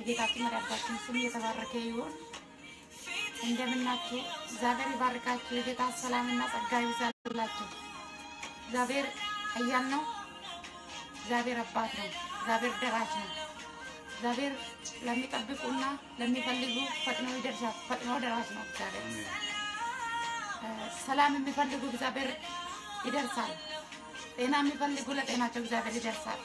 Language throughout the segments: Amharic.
የጌታችን መድኃኒታችን ስም የተባረከ ይሁን። እንደምናችሁ እግዚአብሔር ይባርካችሁ። የጌታ ሰላምና ጸጋ ይብዛላችሁ። እግዚአብሔር ኃያል ነው። እግዚአብሔር አባት ነው። እግዚአብሔር ደራሽ ነው። እግዚአብሔር ለሚጠብቁና ለሚፈልጉ ፈጥኖ ይደርሳል። ፈጥኖ ደራሽ ነው። እግዚአብሔር እ፣ ሰላም የሚፈልጉ እግዚአብሔር ይደርሳል። ጤና የሚፈልጉ ለጤናቸው እግዚአብሔር ይደርሳል።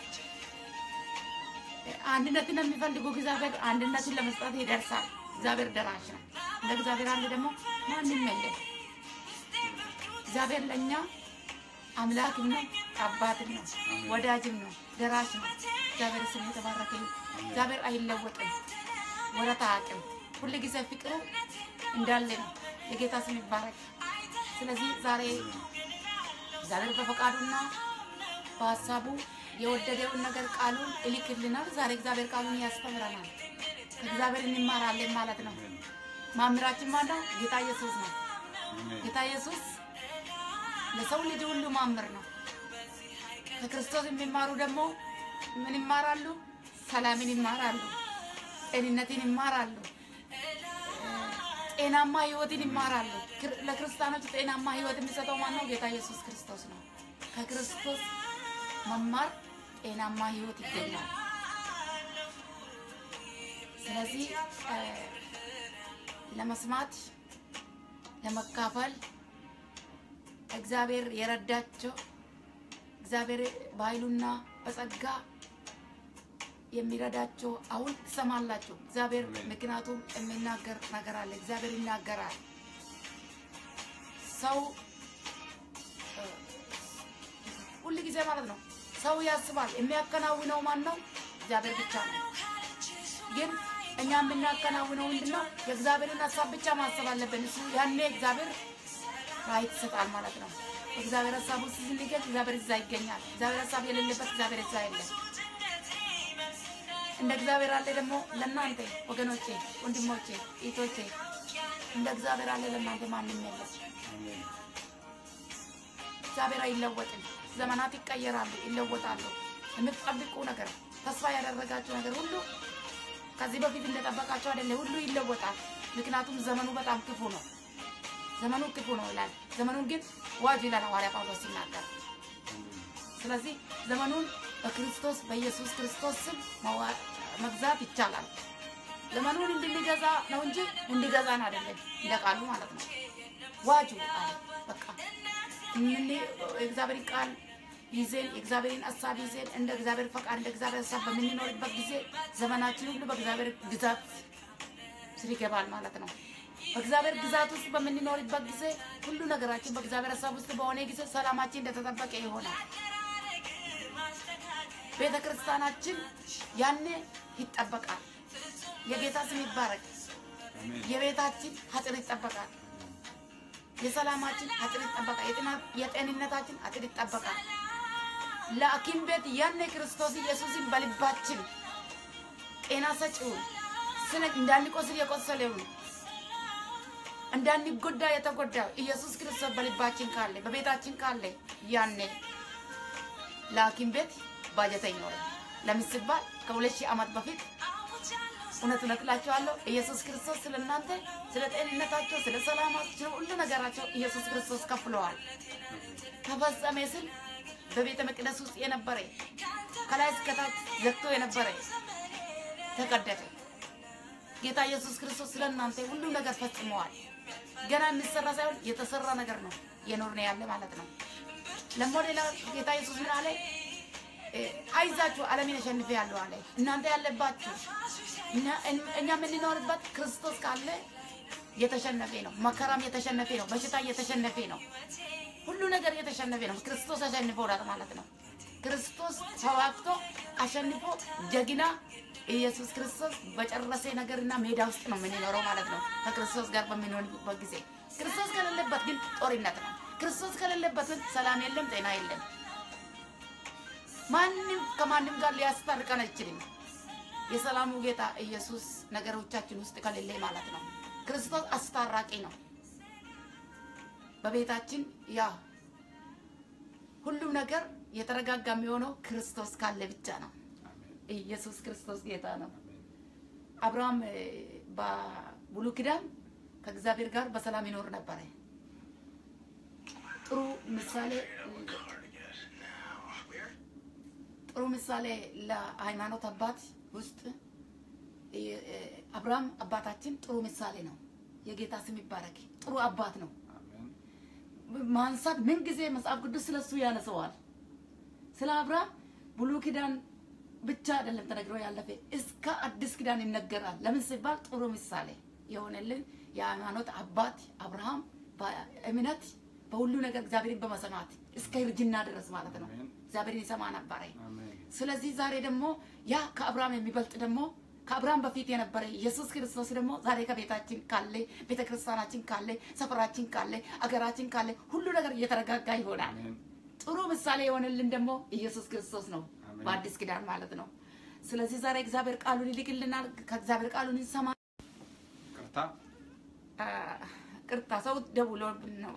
አንድነትን የሚፈልጉ እግዚአብሔር አንድነትን ለመስጠት ይደርሳል። እግዚአብሔር ደራሽ ነው። እንደ እግዚአብሔር አለ ደግሞ ማንም የለም። እግዚአብሔር ለእኛ አምላክም ነው፣ አባትም ነው፣ ወዳጅም ነው፣ ደራሽ ነው። እግዚአብሔር ስም የተባረከ ይሁን። እግዚአብሔር አይለወጥም፣ ወረት አያውቅም። ሁል ጊዜ ፍቅሩ እንዳለ ነው። የጌታ ስም ይባረክ። ስለዚህ ዛሬ እግዚአብሔር በፈቃዱና በሀሳቡ የወደደውን ነገር ቃሉን ይልክልናል። ዛሬ እግዚአብሔር ቃሉን ያስተምረናል። ከእግዚአብሔር እንማራለን ማለት ነው። ማምራችን ማን ነው? ጌታ ኢየሱስ ነው። ጌታ ኢየሱስ ለሰው ልጅ ሁሉ ማምር ነው። ከክርስቶስ የሚማሩ ደግሞ ምን ይማራሉ? ሰላምን ይማራሉ፣ ጤንነትን ይማራሉ፣ ጤናማ ህይወትን ይማራሉ። ክር- ለክርስቲያኖች ጤናማ ህይወት የሚሰጠው ማን ነው? ጌታ ኢየሱስ ክርስቶስ ነው። ከክርስቶስ መማር ጤናማ ህይወት ይገኛል። ስለዚህ እ፣ ለመስማት ለመካፈል እግዚአብሔር የረዳቸው እግዚአብሔር በኃይሉና በጸጋ የሚረዳቸው አሁን ትሰማላችሁ። እግዚአብሔር ምክንያቱም የሚናገር ነገር አለ። እግዚአብሔር ይናገራል። ሰው እ፣ ሁል ጊዜ ማለት ነው ሰው ያስባል። የሚያከናውነው ማን ነው? እግዚአብሔር ብቻ ነው። ግን እኛ የምናከናውነው ምንድን ነው? የእግዚአብሔርን ሀሳብ ብቻ ማሰብ አለብን። እሱ ያኔ እግዚአብሔር ራይት ይሰጣል ማለት ነው። እግዚአብሔር ሀሳብ ውስጥ ስንገኝ እግዚአብሔር እዛ ይገኛል። እግዚአብሔር ሀሳብ የሌለበት እግዚአብሔር እዛ የለም። እንደ እግዚአብሔር አለ ደግሞ ለእናንተ ወገኖቼ፣ ወንድሞቼ፣ እህቶቼ እንደ እግዚአብሔር አለ ለእናንተ ማንም የለም። እግዚአብሔር አይለወጥም። ዘመናት ይቀየራሉ፣ ይለወጣሉ። የምትጠብቁ ነገር ተስፋ ያደረጋችሁ ነገር ሁሉ ከዚህ በፊት እንደጠበቃቸው አይደለ፣ ሁሉ ይለወጣል። ምክንያቱም ዘመኑ በጣም ክፉ ነው። ዘመኑ ክፉ ነው ይላል። ዘመኑን ግን ዋጅ ይላል ሐዋርያ ጳውሎስ ሲናገር። ስለዚህ ዘመኑን በክርስቶስ በኢየሱስ ክርስቶስ ስም መዋ- መግዛት ይቻላል። ዘመኑን እንድንገዛ ነው እንጂ እንዲገዛን አይደለም፣ እንደ ቃሉ ማለት ነው። ዋጁ አለ በቃ ምን የእግዚአብሔር ቃል ይዘን የእግዚአብሔርን ሀሳብ ይዘን እንደ እግዚአብሔር ፈቃድ እንደ እግዚአብሔር ሀሳብ በምንኖርበት ጊዜ ዘመናችን ሁሉ በእግዚአብሔር ግዛት ስር ይገባል ማለት ነው። በእግዚአብሔር ግዛት ውስጥ በምንኖርበት ጊዜ ሁሉ ነገራችን በእግዚአብሔር ሀሳብ ውስጥ በሆነ ጊዜ ሰላማችን እንደተጠበቀ ይሆናል። ቤተ ክርስቲያናችን ያኔ ይጠበቃል። የጌታ ስም ይባረክ። የቤታችን አጥር ይጠበቃል። የሰላማችን አጥር ይጠበቃል። የጤና- የጤንነታችን አጥር ይጠበቃል። ለሐኪም ቤት ያኔ ክርስቶስ ኢየሱስን በልባችን ጤና ሰጪውን ስለ እንዳንቆስል የቆሰለውን እንዳንጎዳ የተጎዳው ኢየሱስ ክርስቶስ በልባችን ካለ በቤታችን ካለ ያኔ ለሐኪም ቤት ባጀት አይኖርም። ለምን ሲባል ከሁለት ሺህ ዓመት በፊት እውነት እውነት እላቸዋለሁ ኢየሱስ ክርስቶስ ስለ እናንተ ስለ ጤንነታቸው፣ ስለ ሰላማቸው፣ ስለ ሁሉ ነገራቸው ኢየሱስ ክርስቶስ ከፍለዋል። ተፈጸመ ስል በቤተ መቅደስ ውስጥ የነበረ ከላይ እስከታች ዘግቶ የነበረ ተቀደደ። ጌታ ኢየሱስ ክርስቶስ ስለ እናንተ ሁሉ ነገር ፈጽመዋል። ገና የሚሰራ ሳይሆን የተሰራ ነገር ነው የኖርን ያለ ማለት ነው። ለሞ ሌላ ጌታ ኢየሱስ ምን አለ? እ፣ አይዛችሁ ዓለምን አሸንፌ ያለው አለ። እናንተ ያለባችሁ እኛ- እኛ የምንኖርበት ክርስቶስ ካለ የተሸነፈ ነው። መከራም የተሸነፈ ነው። በሽታ የተሸነፈ ነው። ሁሉ ነገር የተሸነፈ ነው። ክርስቶስ አሸንፎናል ማለት ነው። ክርስቶስ ተዋግቶ አሸንፎ ጀግና ኢየሱስ ክርስቶስ በጨረሰ ነገርና ሜዳ ውስጥ ነው የምንኖረው ማለት ነው። ከክርስቶስ ጋር በምንሆንበት ጊዜ ክርስቶስ ከሌለበት ግን ጦርነት ነው። ክርስቶስ ከሌለበት ግን ሰላም የለም፣ ጤና የለም። ማንም ከማንም ጋር ሊያስታርቀን አይችልም። የሰላሙ ጌታ ኢየሱስ ነገሮቻችን ውስጥ ከሌለ ማለት ነው። ክርስቶስ አስታራቂ ነው። በቤታችን ያ ሁሉም ነገር የተረጋጋ የሚሆነው ክርስቶስ ካለ ብቻ ነው። ኢየሱስ ክርስቶስ ጌታ ነው። አብርሃም እ፣ በብሉይ ኪዳን ከእግዚአብሔር ጋር በሰላም ይኖር ነበረ። ጥሩ ምሳሌ ጥሩ ምሳሌ ለሃይማኖት አባት ውስጥ እ፣ እ፣ አብርሃም አባታችን ጥሩ ምሳሌ ነው። የጌታ ስም ይባረክ። ጥሩ አባት ነው። አሜን ማንሳት ምን ጊዜ መጽሐፍ ቅዱስ ስለሱ ያነሰዋል። ስለ አብርሃም ብሉይ ኪዳን ብቻ አይደለም ተነግሮ ያለፈ እስከ አዲስ ኪዳን ይነገራል። ለምን ሲባል ጥሩ ምሳሌ የሆነልን የሃይማኖት አባት አብርሃም በእምነት በሁሉ ነገር እግዚአብሔርን በመሰማት እስከ እርጅና ድረስ ማለት ነው አሜን። እግዚአብሔርን ይሰማ ነበረ። አሜን ስለዚህ ዛሬ ደግሞ ያ ከአብርሃም የሚበልጥ ደግሞ ከአብርሃም በፊት የነበረ ኢየሱስ ክርስቶስ ደግሞ ዛሬ ከቤታችን ካለ ቤተ ክርስቲያናችን ካለ ሰፈራችን ካለ አገራችን ካለ ሁሉ ነገር እየተረጋጋ ይሆናል። አሜን ጥሩ ምሳሌ የሆነልን ደግሞ ኢየሱስ ክርስቶስ ነው፣ አሜን። በአዲስ ኪዳን ማለት ነው። ስለዚህ ዛሬ እግዚአብሔር ቃሉን ይልክልናል። ከእግዚአብሔር ቃሉን እንሰማ። ቅርታ አ፣ ቅርታ ሰው ደውሎብን ነው።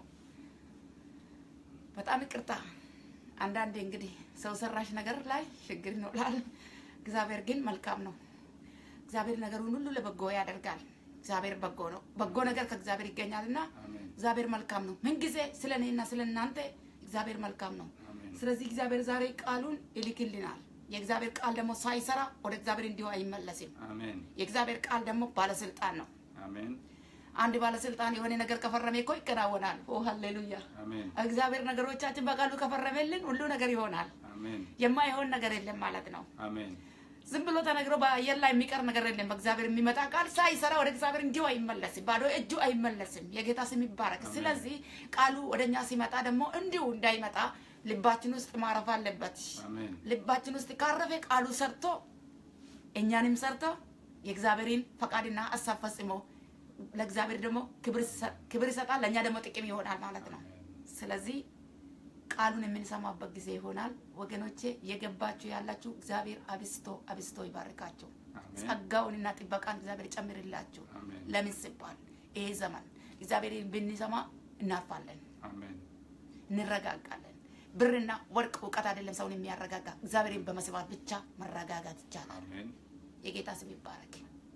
በጣም ይቅርታ። አንዳንዴ እንግዲህ ሰው ሰራሽ ነገር ላይ ችግር ይኖራል። እግዚአብሔር ግን መልካም ነው። እግዚአብሔር ነገሩን ሁሉ ለበጎ ያደርጋል። እግዚአብሔር በጎ ነው። በጎ ነገር ከእግዚአብሔር ይገኛልና አሜን እግዚአብሔር መልካም ነው። ምንጊዜ ስለ እኔና ስለ እናንተ እግዚአብሔር መልካም ነው። አሜን ስለዚህ እግዚአብሔር ዛሬ ቃሉን ይልክልናል። የእግዚአብሔር ቃል ደግሞ ሳይሰራ ወደ እግዚአብሔር እንዲሁ አይመለስም። አሜን የእግዚአብሔር ቃል ደግሞ ባለስልጣን ነው። አሜን አንድ ባለስልጣን የሆነ ነገር ከፈረመ እኮ ይከናወናል። ኦ ሃሌሉያ! አሜን እግዚአብሔር ነገሮቻችን በቃሉ ከፈረመልን ሁሉ ነገር ይሆናል። አሜን የማይሆን ነገር የለም ማለት ነው። አሜን ዝም ብሎ ተነግሮ በአየር ላይ የሚቀር ነገር የለም። በእግዚአብሔር የሚመጣ ቃል ሳይሰራ ወደ እግዚአብሔር እንዲሁ አይመለስም፣ ባዶ እጁ አይመለስም። የጌታ ስም ይባረክ። አሜን። ስለዚህ ቃሉ ወደ እኛ ሲመጣ ደግሞ እንዲሁ እንዳይመጣ ልባችን ውስጥ ማረፍ አለበት። አሜን ልባችን ውስጥ ካረፈ ቃሉ ሰርቶ እኛንም ሰርቶ የእግዚአብሔርን ፈቃድና ሀሳብ ፈጽሞ ለእግዚአብሔር ደግሞ ክብር ይሰ- ክብር ይሰጣል፣ ለእኛ ደግሞ ጥቅም ይሆናል ማለት ነው። ስለዚህ ቃሉን የምንሰማበት ጊዜ ይሆናል። ወገኖቼ የገባችሁ ያላችሁ እግዚአብሔር አብስቶ አብስቶ ይባርካችሁ። አሜን ጸጋውንና ጥበቃን እግዚአብሔር ይጨምርላችሁ። አሜን ለምን ሲባል ይሄ ዘመን እግዚአብሔርን ብንሰማ እናርፋለን፣ አሜን እንረጋጋለን። ብርና ወርቅ እውቀት አይደለም ሰውን የሚያረጋጋ፣ እግዚአብሔርን በመስማት ብቻ መረጋጋት ይቻላል። አሜን የጌታ ስም ይባረክ።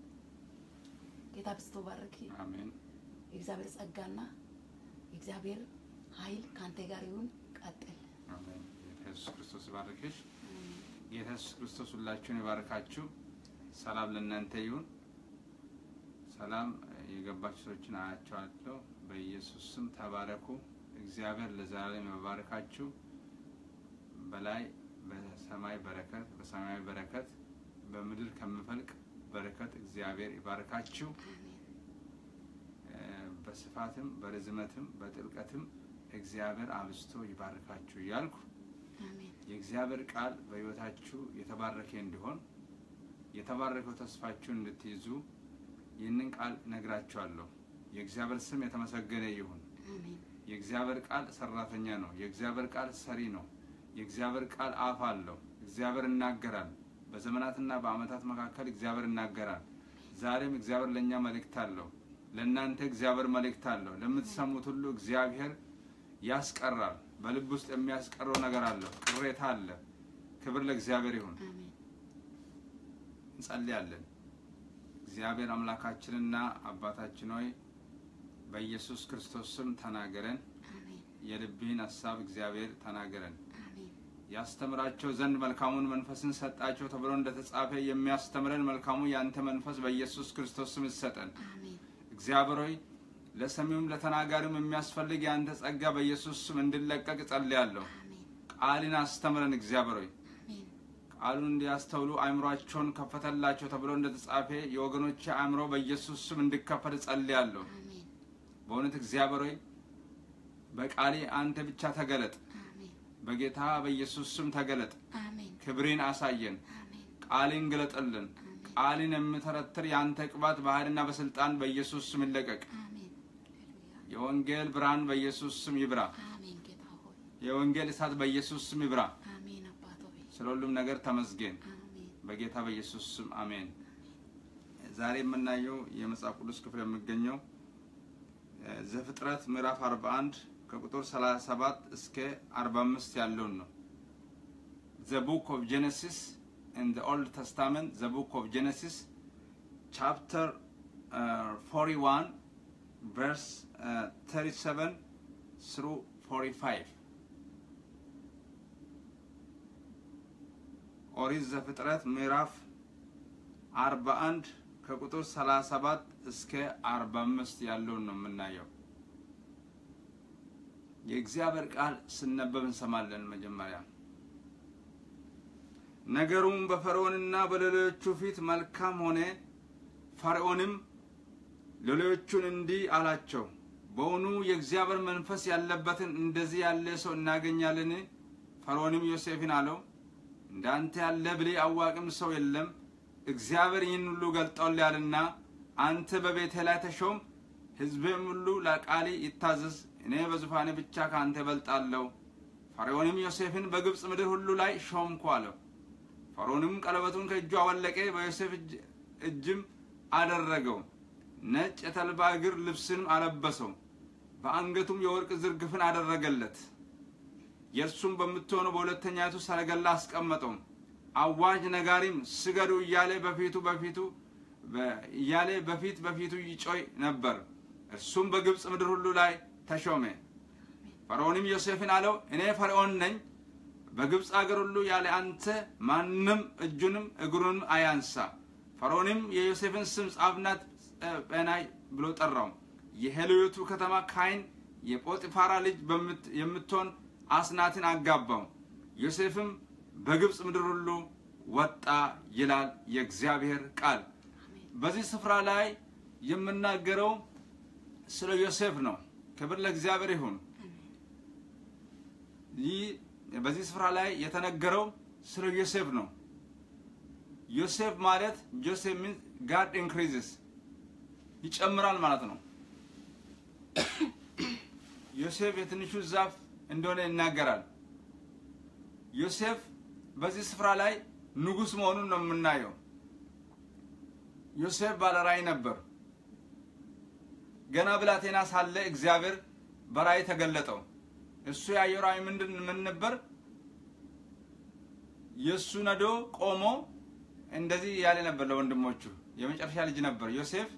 ጌታ ብስቶ ባረክ። አሜን የእግዚአብሔር ጸጋና የእግዚአብሔር ኃይል ከአንተ ጋር ይሁን። ቀጥል። አሜን ጌታ ኢየሱስ ክርስቶስ ይባርክሽ። ጌታ ኢየሱስ ክርስቶስ ሁላችሁን ይባርካችሁ። ሰላም ለእናንተ ይሁን። ሰላም የገባችሁ ሰዎችን አያቸዋለሁ። በኢየሱስ ስም ተባረኩ። እግዚአብሔር ለዘላለም ይባርካችሁ። በላይ በሰማይ በረከት በሰማያዊ በረከት በምድር ከምፈልቅ በረከት እግዚአብሔር ይባርካችሁ። እ፣ በስፋትም በርዝመትም በጥልቀትም እግዚአብሔር አብዝቶ ይባርካችሁ እያልኩ አሜን። የእግዚአብሔር ቃል በሕይወታችሁ የተባረከ እንዲሆን የተባረከው ተስፋችሁን እንድትይዙ ይህንን ቃል ነግራችኋለሁ። የእግዚአብሔር ስም የተመሰገነ ይሁን። አሜን። የእግዚአብሔር ቃል ሰራተኛ ነው። የእግዚአብሔር ቃል ሰሪ ነው። የእግዚአብሔር ቃል አፍ አለው። እግዚአብሔር ይናገራል። በዘመናትና በዓመታት መካከል እግዚአብሔር ይናገራል። ዛሬም እግዚአብሔር ለእኛ መልእክት አለው። ለእናንተ እግዚአብሔር መልእክት አለው። ለምትሰሙት ሁሉ እግዚአብሔር ያስቀራል። በልብ ውስጥ የሚያስቀረው ነገር አለው። ቅሬታ አለ። ክብር ለእግዚአብሔር ይሁን። አሜን። እንጸልያለን። እግዚአብሔር አምላካችንና አባታችን ሆይ በኢየሱስ ክርስቶስ ስም ተናገረን። አሜን። የልብህን ሀሳብ እግዚአብሔር ተናገረን። አሜን። ያስተምራቸው ዘንድ መልካሙን መንፈስን ሰጣቸው ተብሎ እንደተጻፈ የሚያስተምረን መልካሙ የአንተ መንፈስ በኢየሱስ ክርስቶስ ስም ይሰጠን። አሜን። እግዚአብሔር ሆይ ለሰሚውም ለተናጋሪውም የሚያስፈልግ የአንተ ጸጋ በኢየሱስ ስም እንዲለቀቅ እጸልያለሁ። አሜን። ቃልን አስተምረን እግዚአብሔር ሆይ አሜን። ቃሉን እንዲያስተውሉ አእምሯቸውን ከፈተላቸው ተብሎ እንደተጻፈ የወገኖቼ አእምሮ በኢየሱስ ስም እንዲከፈት እጸልያለሁ። አሜን። በእውነት እግዚአብሔር ሆይ በቃሌ አንተ ብቻ ተገለጥ። አሜን። በጌታ በኢየሱስ ስም ተገለጥ። አሜን። ክብሬን አሳየን። አሜን። ቃሌን ግለጥልን። ቃልን የምተረትር የአንተ ቅባት በኃይልና በስልጣን በኢየሱስ ስም ይለቀቅ። አሜን። ሃሌሉያ። የወንጌል ብርሃን በኢየሱስ ስም ይብራ። አሜን። ጌታ ሆይ የወንጌል እሳት በኢየሱስ ስም ይብራ። አሜን። አባት ሆይ ስለ ሁሉም ነገር ተመስገን። አሜን። በጌታ በኢየሱስ ስም አሜን። ዛሬ የምናየው የመጽሐፍ ቅዱስ ክፍል የሚገኘው እ፣ ዘፍጥረት ምዕራፍ 41 ከቁጥር 37 እስከ 45 ያለውን ነው። ዘ ቡክ ኦፍ ጄኔሲስ ኢን ዘ ኦልድ ተስታመንት ዘ ቡክ ኦፍ ጄኔሲስ chapter uh, 41 verse uh, 37 through 45 ኦሪት ዘፍጥረት ምዕራፍ 41 ከቁጥር 37 እስከ 45 ያለውን ነው የምናየው። የእግዚአብሔር ቃል ስነበብ እንሰማለን። መጀመሪያ ነገሩም በፈርዖንና በሌሎቹ ፊት መልካም ሆነ። ፈርዖንም ሌሎቹን እንዲህ አላቸው፣ በውኑ የእግዚአብሔር መንፈስ ያለበትን እንደዚህ ያለ ሰው እናገኛለን? ፈርዖንም ዮሴፍን አለው፣ እንዳንተ ያለ ብልህ አዋቂም ሰው የለም። እግዚአብሔር ይህን ሁሉ ገልጦልሃልና አንተ በቤቴ ላይ ተሾም፣ ሕዝብም ሁሉ ለቃሌ ይታዘዝ። እኔ በዙፋኔ ብቻ ከአንተ እበልጣለሁ። ፈርዖንም ዮሴፍን በግብፅ ምድር ሁሉ ላይ ሾምኩ አለው። ፈርዖንም ቀለበቱን ከእጁ አወለቀ፣ በዮሴፍ እጅም አደረገው። ነጭ የተልባ እግር ልብስንም አለበሰው፣ በአንገቱም የወርቅ ዝርግፍን አደረገለት። የእርሱም በምትሆነው በሁለተኛይቱ ሰረገላ አስቀመጠው። አዋጅ ነጋሪም ስገዱ እያለ በፊቱ በፊቱ እያለ በፊት በፊቱ ይጮይ ነበር። እርሱም በግብፅ ምድር ሁሉ ላይ ተሾመ። ፈርዖንም ዮሴፍን አለው፣ እኔ ፈርዖን ነኝ። በግብፅ አገር ሁሉ ያለ አንተ ማንም እጁንም እግሩንም አያንሳ። ፈርዖንም የዮሴፍን ስም ጻፍና ጴናይ ብሎ ጠራው። የሄልዮቱ ከተማ ካይን የጶጢፋራ ልጅ የምትሆን አስናትን አጋባው። ዮሴፍም በግብፅ ምድር ሁሉ ወጣ ይላል የእግዚአብሔር ቃል። በዚህ ስፍራ ላይ የምናገረው ስለ ዮሴፍ ነው። ክብር ለእግዚአብሔር ይሁን። ይህ በዚህ ስፍራ ላይ የተነገረው ስለ ዮሴፍ ነው። ዮሴፍ ማለት ጆሴፍ ሚንስ ጋድ ኢንክሪዝስ ይጨምራል ማለት ነው። ዮሴፍ የትንሹ ዛፍ እንደሆነ ይናገራል። ዮሴፍ በዚህ ስፍራ ላይ ንጉሥ መሆኑን ነው የምናየው። ዮሴፍ ባለራእይ ነበር። ገና ብላቴና ሳለ እግዚአብሔር በራእይ ተገለጠው። እሱ ያየው ራእይ ምንድን ምን ነበር? የእሱ ነዶ ቆሞ እንደዚህ ያለ ነበር ለወንድሞቹ። የመጨረሻ ልጅ ነበር ዮሴፍ።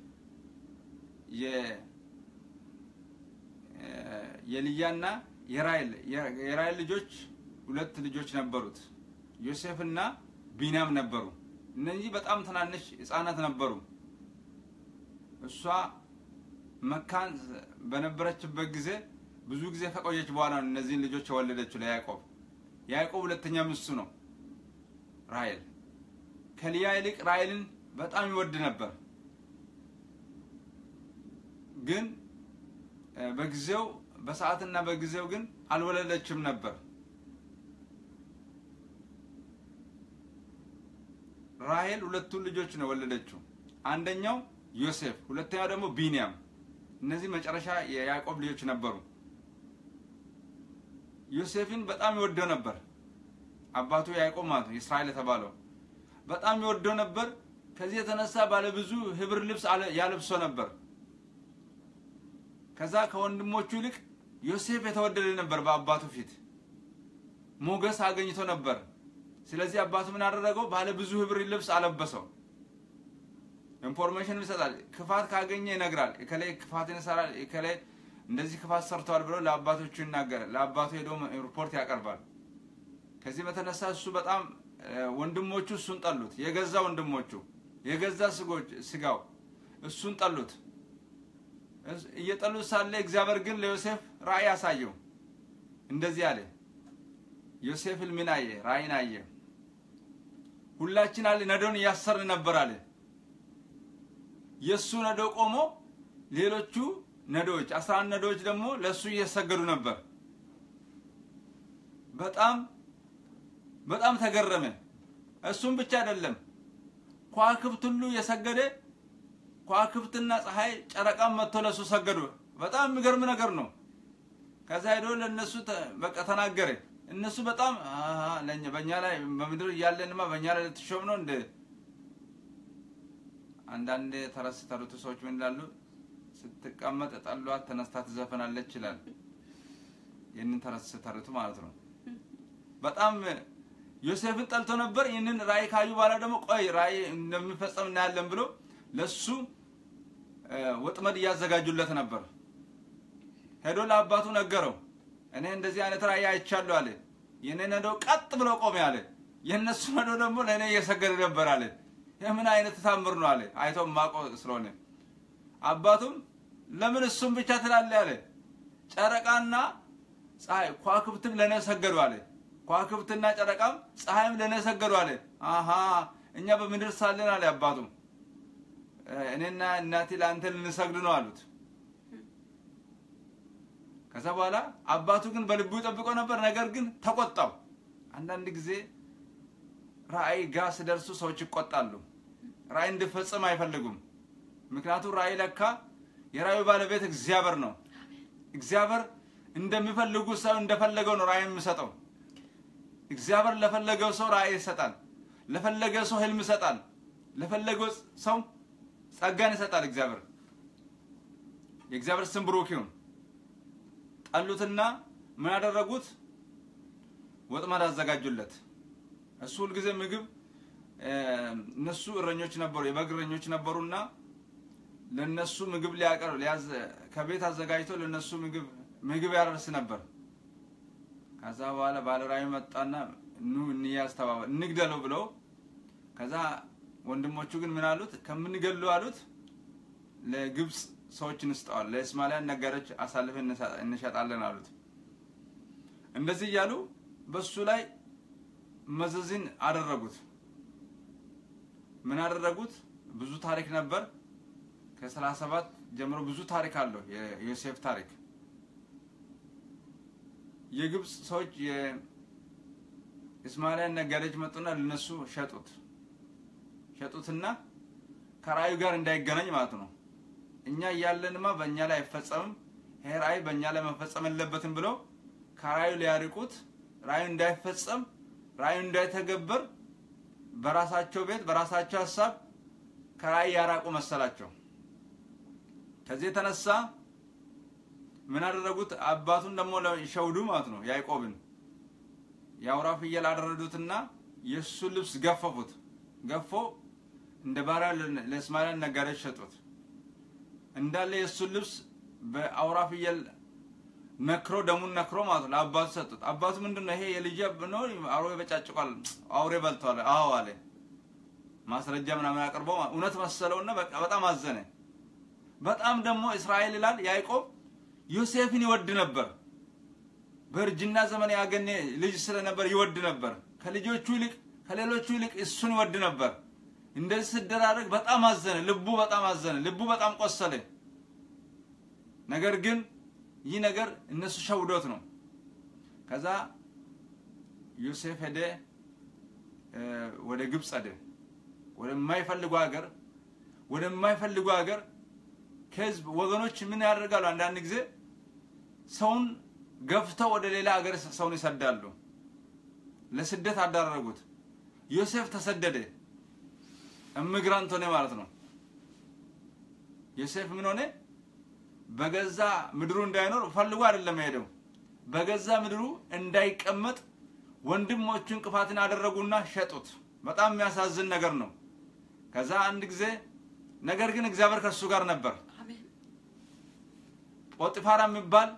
የልያና የራይል የራይል ልጆች ሁለት ልጆች ነበሩት። ዮሴፍ እና ቢንያም ነበሩ። እነዚህ በጣም ትናንሽ ሕፃናት ነበሩ። እሷ መካን በነበረችበት ጊዜ ብዙ ጊዜ ከቆየች በኋላ ነው እነዚህን ልጆች የወለደችው ለያዕቆብ። ያዕቆብ ሁለተኛ ሚስቱ ነው ራይል። ከልያ ይልቅ ራይልን በጣም ይወድ ነበር። ግን በጊዜው በሰዓትና በጊዜው ግን አልወለደችም ነበር። ራሄል ሁለቱን ልጆች ነው ወለደችው። አንደኛው ዮሴፍ፣ ሁለተኛው ደግሞ ቢንያም። እነዚህ መጨረሻ የያዕቆብ ልጆች ነበሩ። ዮሴፍን በጣም ይወደው ነበር። አባቱ ያዕቆብ ማለት ነው እስራኤል የተባለው በጣም ይወደው ነበር። ከዚህ የተነሳ ባለብዙ ህብር ልብስ ያለብሶ ነበር። ከዛ ከወንድሞቹ ይልቅ ዮሴፍ የተወደደ ነበር በአባቱ ፊት ሞገስ አገኝቶ ነበር። ስለዚህ አባቱ ምን አደረገው? ባለ ብዙ ህብር ልብስ አለበሰው። ኢንፎርሜሽን ይሰጣል። ክፋት ካገኘ ይነግራል። እከሌ ክፋትን ይሰራል፣ እከሌ እንደዚህ ክፋት ሰርተዋል ብሎ ለአባቶቹ ይናገራል። ለአባቱ ሄዶ ሪፖርት ያቀርባል። ከዚህ በተነሳ እሱ በጣም ወንድሞቹ እሱን ጠሉት። የገዛ ወንድሞቹ የገዛ ስጋው እሱን ጠሉት። እየጠሉት ሳለ እግዚአብሔር ግን ለዮሴፍ ራእይ አሳየው። እንደዚህ አለ። ዮሴፍ ሕልምን አየ፣ ራእይን አየ። ሁላችን አለ ነዶን እያሰርን ነበር አለ። የእሱ ነዶ ቆሞ ሌሎቹ ነዶዎች አስራ አንድ ነዶዎች ደግሞ ለእሱ እየሰገዱ ነበር። በጣም በጣም ተገረመ። እሱም ብቻ አይደለም ከዋክብት ሁሉ የሰገደ ከዋክብትና ፀሐይ ጨረቃም መጥቶ ለእሱ ሰገዱ። በጣም የሚገርም ነገር ነው። ከዛ ሄዶ ለእነሱ በቃ ተናገረ። እነሱ በጣም በእኛ ላይ በምድር እያለንማ በእኛ ላይ ልትሾም ነው እንደ አንዳንድ ተረስ ተሩት ሰዎች ምን ይላሉ? ስትቀመጥ ጠሏት ተነስታ ትዘፈናለች ይላል። ይህንን ተረስ ተሩት ማለት ነው። በጣም ዮሴፍን ጠልቶ ነበር። ይህንን ራእይ ካዩ በኋላ ደግሞ ቆይ ራእይ እንደሚፈጸም እናያለን ብሎ ለሱ እ፣ ወጥመድ እያዘጋጁለት ነበር። ሄዶ ለአባቱ ነገረው። እኔ እንደዚህ አይነት ራእይ አይቻለሁ አለ። የኔ ነዶ ቀጥ ብሎ ቆሜ አለ። የእነሱ ነዶ ደግሞ ለእኔ እየሰገደ ነበር አለ። የምን አይነት ታምር ነው አለ። አይቶ ማቆ ስለሆነ አባቱም ለምን እሱም ብቻ ትላለህ አለ። ጨረቃና ፀሐይ ከዋክብትም ለእኔ ሰገዱ አለ። ከዋክብትና ጨረቃም ፀሐይም ለእኔ ሰገዱ አለ። አሃ እኛ በምድር ሳለን አለ አባቱም እኔና እናቴ ለአንተ ልንሰግድ ነው አሉት። ከዛ በኋላ አባቱ ግን በልቡ ጠብቆ ነበር። ነገር ግን ተቆጣው። አንዳንድ ጊዜ ራእይ ጋር ሲደርሱ ሰዎች ይቆጣሉ። ራእይ እንዲፈጽም አይፈልጉም። ምክንያቱም ራእይ ለካ የራእዩ ባለቤት እግዚአብሔር ነው። እግዚአብሔር እንደሚፈልጉ ሰው እንደፈለገው ነው ራእይ የሚሰጠው። እግዚአብሔር ለፈለገው ሰው ራእይ ይሰጣል። ለፈለገው ሰው ህልም ይሰጣል። ለፈለገው ሰው ጸጋን ይሰጣል። እግዚአብሔር የእግዚአብሔር ስም ብሩክ ይሁን። ጠሉትና ምን ያደረጉት? ወጥመድ አዘጋጁለት። እሱ ሁልጊዜ ምግብ እ፣ እነሱ እረኞች ነበሩ፣ የበግ እረኞች ነበሩና ለነሱ ምግብ ሊያቀርብ ሊያዝ ከቤት አዘጋጅቶ ለነሱ ምግብ ምግብ ያደርስ ነበር። ከዛ በኋላ ባለራእዩ መጣና ኑ እንያዝ ተባባሉ፣ እንግደለው ብለው ከዛ ወንድሞቹ ግን ምን አሉት? ከምንገሉ አሉት ለግብፅ ሰዎች እንስጠዋል፣ ለእስማኤላውያን ነጋዴዎች አሳልፈን እንሰ- እንሸጣለን አሉት። እንደዚህ እያሉ በሱ ላይ መዘዝን አደረጉት። ምን አደረጉት? ብዙ ታሪክ ነበር። ከሰላሳ ሰባት ጀምሮ ብዙ ታሪክ አለው የዮሴፍ ታሪክ። የግብፅ ሰዎች የእስማኤላውያን ነጋዴዎች መጡና ለነሱ ሸጡት ሸጡትና ከራእዩ ጋር እንዳይገናኝ ማለት ነው። እኛ እያለንማ በእኛ ላይ አይፈጸምም፣ ይሄ ራእይ በእኛ ላይ መፈጸም የለበትም ብለው ከራእዩ ሊያርቁት፣ ራእዩ እንዳይፈጸም፣ ራእዩ እንዳይተገበር በራሳቸው ቤት በራሳቸው ሀሳብ ከራእይ ያራቁ መሰላቸው። ከዚህ የተነሳ ምን አደረጉት? አባቱን ደግሞ ሸውዱ ማለት ነው ያዕቆብን የአውራ ፍየል አደረዱትና የእሱን ልብስ ገፈፉት። ገፎ እንደ ባሪያ ለእስማኤላውያን ነጋዴዎች ሸጡት። እንዳለ የእሱን ልብስ በአውራ ፍየል ነክሮ ደሙን ነክሮ ማለት ነው ለአባቱ ሰጡት። አባቱ ምንድን ነው ይሄ የልጅ ነው አውሬ በጫጭቋል፣ አውሬ በልቷል። አዎ አለ። ማስረጃ ምናምን አቅርቦ እውነት መሰለውና በቃ በጣም አዘነ። በጣም ደግሞ እስራኤል ይላል ያዕቆብ ዮሴፍን ይወድ ነበር። በእርጅና ዘመን ያገኘ ልጅ ስለነበር ይወድ ነበር። ከልጆቹ ይልቅ ከሌሎቹ ይልቅ እሱን ይወድ ነበር። እንደዚህ ስደራረግ በጣም አዘነ። ልቡ በጣም አዘነ። ልቡ በጣም ቆሰለ። ነገር ግን ይህ ነገር እነሱ ሸውዶት ነው። ከዛ ዮሴፍ ሄደ፣ ወደ ግብፅ ሄደ። ወደማይፈልጉ ሀገር ወደማይፈልጉ ሀገር ከህዝብ ወገኖች ምን ያደርጋሉ? አንዳንድ ጊዜ ሰውን ገፍተው ወደ ሌላ ሀገር ሰውን ይሰዳሉ። ለስደት አዳረጉት። ዮሴፍ ተሰደደ። ኢሚግራንት ሆነ ማለት ነው። ዮሴፍ ምን ሆነ? በገዛ ምድሩ እንዳይኖር ፈልጎ አይደለም ሄደው፣ በገዛ ምድሩ እንዳይቀመጥ ወንድሞቹ እንቅፋትን አደረጉና ሸጡት። በጣም የሚያሳዝን ነገር ነው። ከዛ አንድ ጊዜ ነገር ግን እግዚአብሔር ከእሱ ጋር ነበር። አሜን ጶጢፋራ የሚባል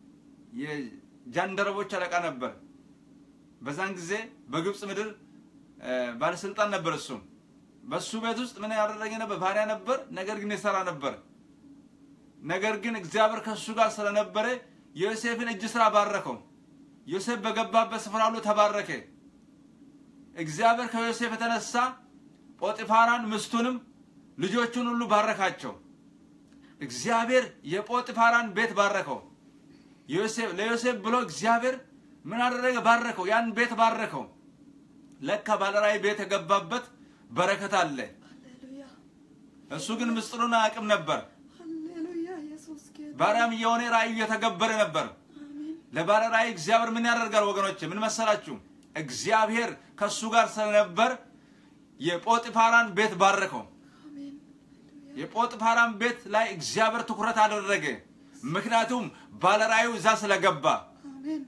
የጃንደረቦች አለቃ ነበር። በዛን ጊዜ በግብፅ ምድር ባለስልጣን ነበር። እሱም በሱ ቤት ውስጥ ምን ያደረገ ነበር? ባሪያ ነበር። ነገር ግን የሰራ ነበር። ነገር ግን እግዚአብሔር ከእሱ ጋር ስለነበረ የዮሴፍን እጅ ስራ ባረከው። ዮሴፍ በገባበት ስፍራ ሁሉ ተባረከ። እግዚአብሔር ከዮሴፍ የተነሳ ጶጢፋራን ምስቱንም ልጆቹን ሁሉ ባረካቸው። እግዚአብሔር የጶጢፋራን ቤት ባረከው። ዮሴፍ ለዮሴፍ ብሎ እግዚአብሔር ምን አደረገ? ባረከው። ያን ቤት ባረከው። ለካ ባለራእይ ቤት የገባበት በረከት አለ። ሃሌሉያ እሱ ግን ምስጢሩን አያውቅም ነበር። ሃሌሉያ ኢየሱስ ጌታ ባሪያም የሆነ ራእዩ እየተገበረ ነበር። አሜን ለባለ ራእይ እግዚአብሔር ምን ያደርጋል ወገኖች? ምን መሰላችሁ? እግዚአብሔር ከሱ ጋር ስለነበር የጶጢፋራን ቤት ባረከው። አሜን የጶጥፋራን ቤት ላይ እግዚአብሔር ትኩረት አደረገ። ምክንያቱም ባለራእዩ እዛ ስለገባ አሜን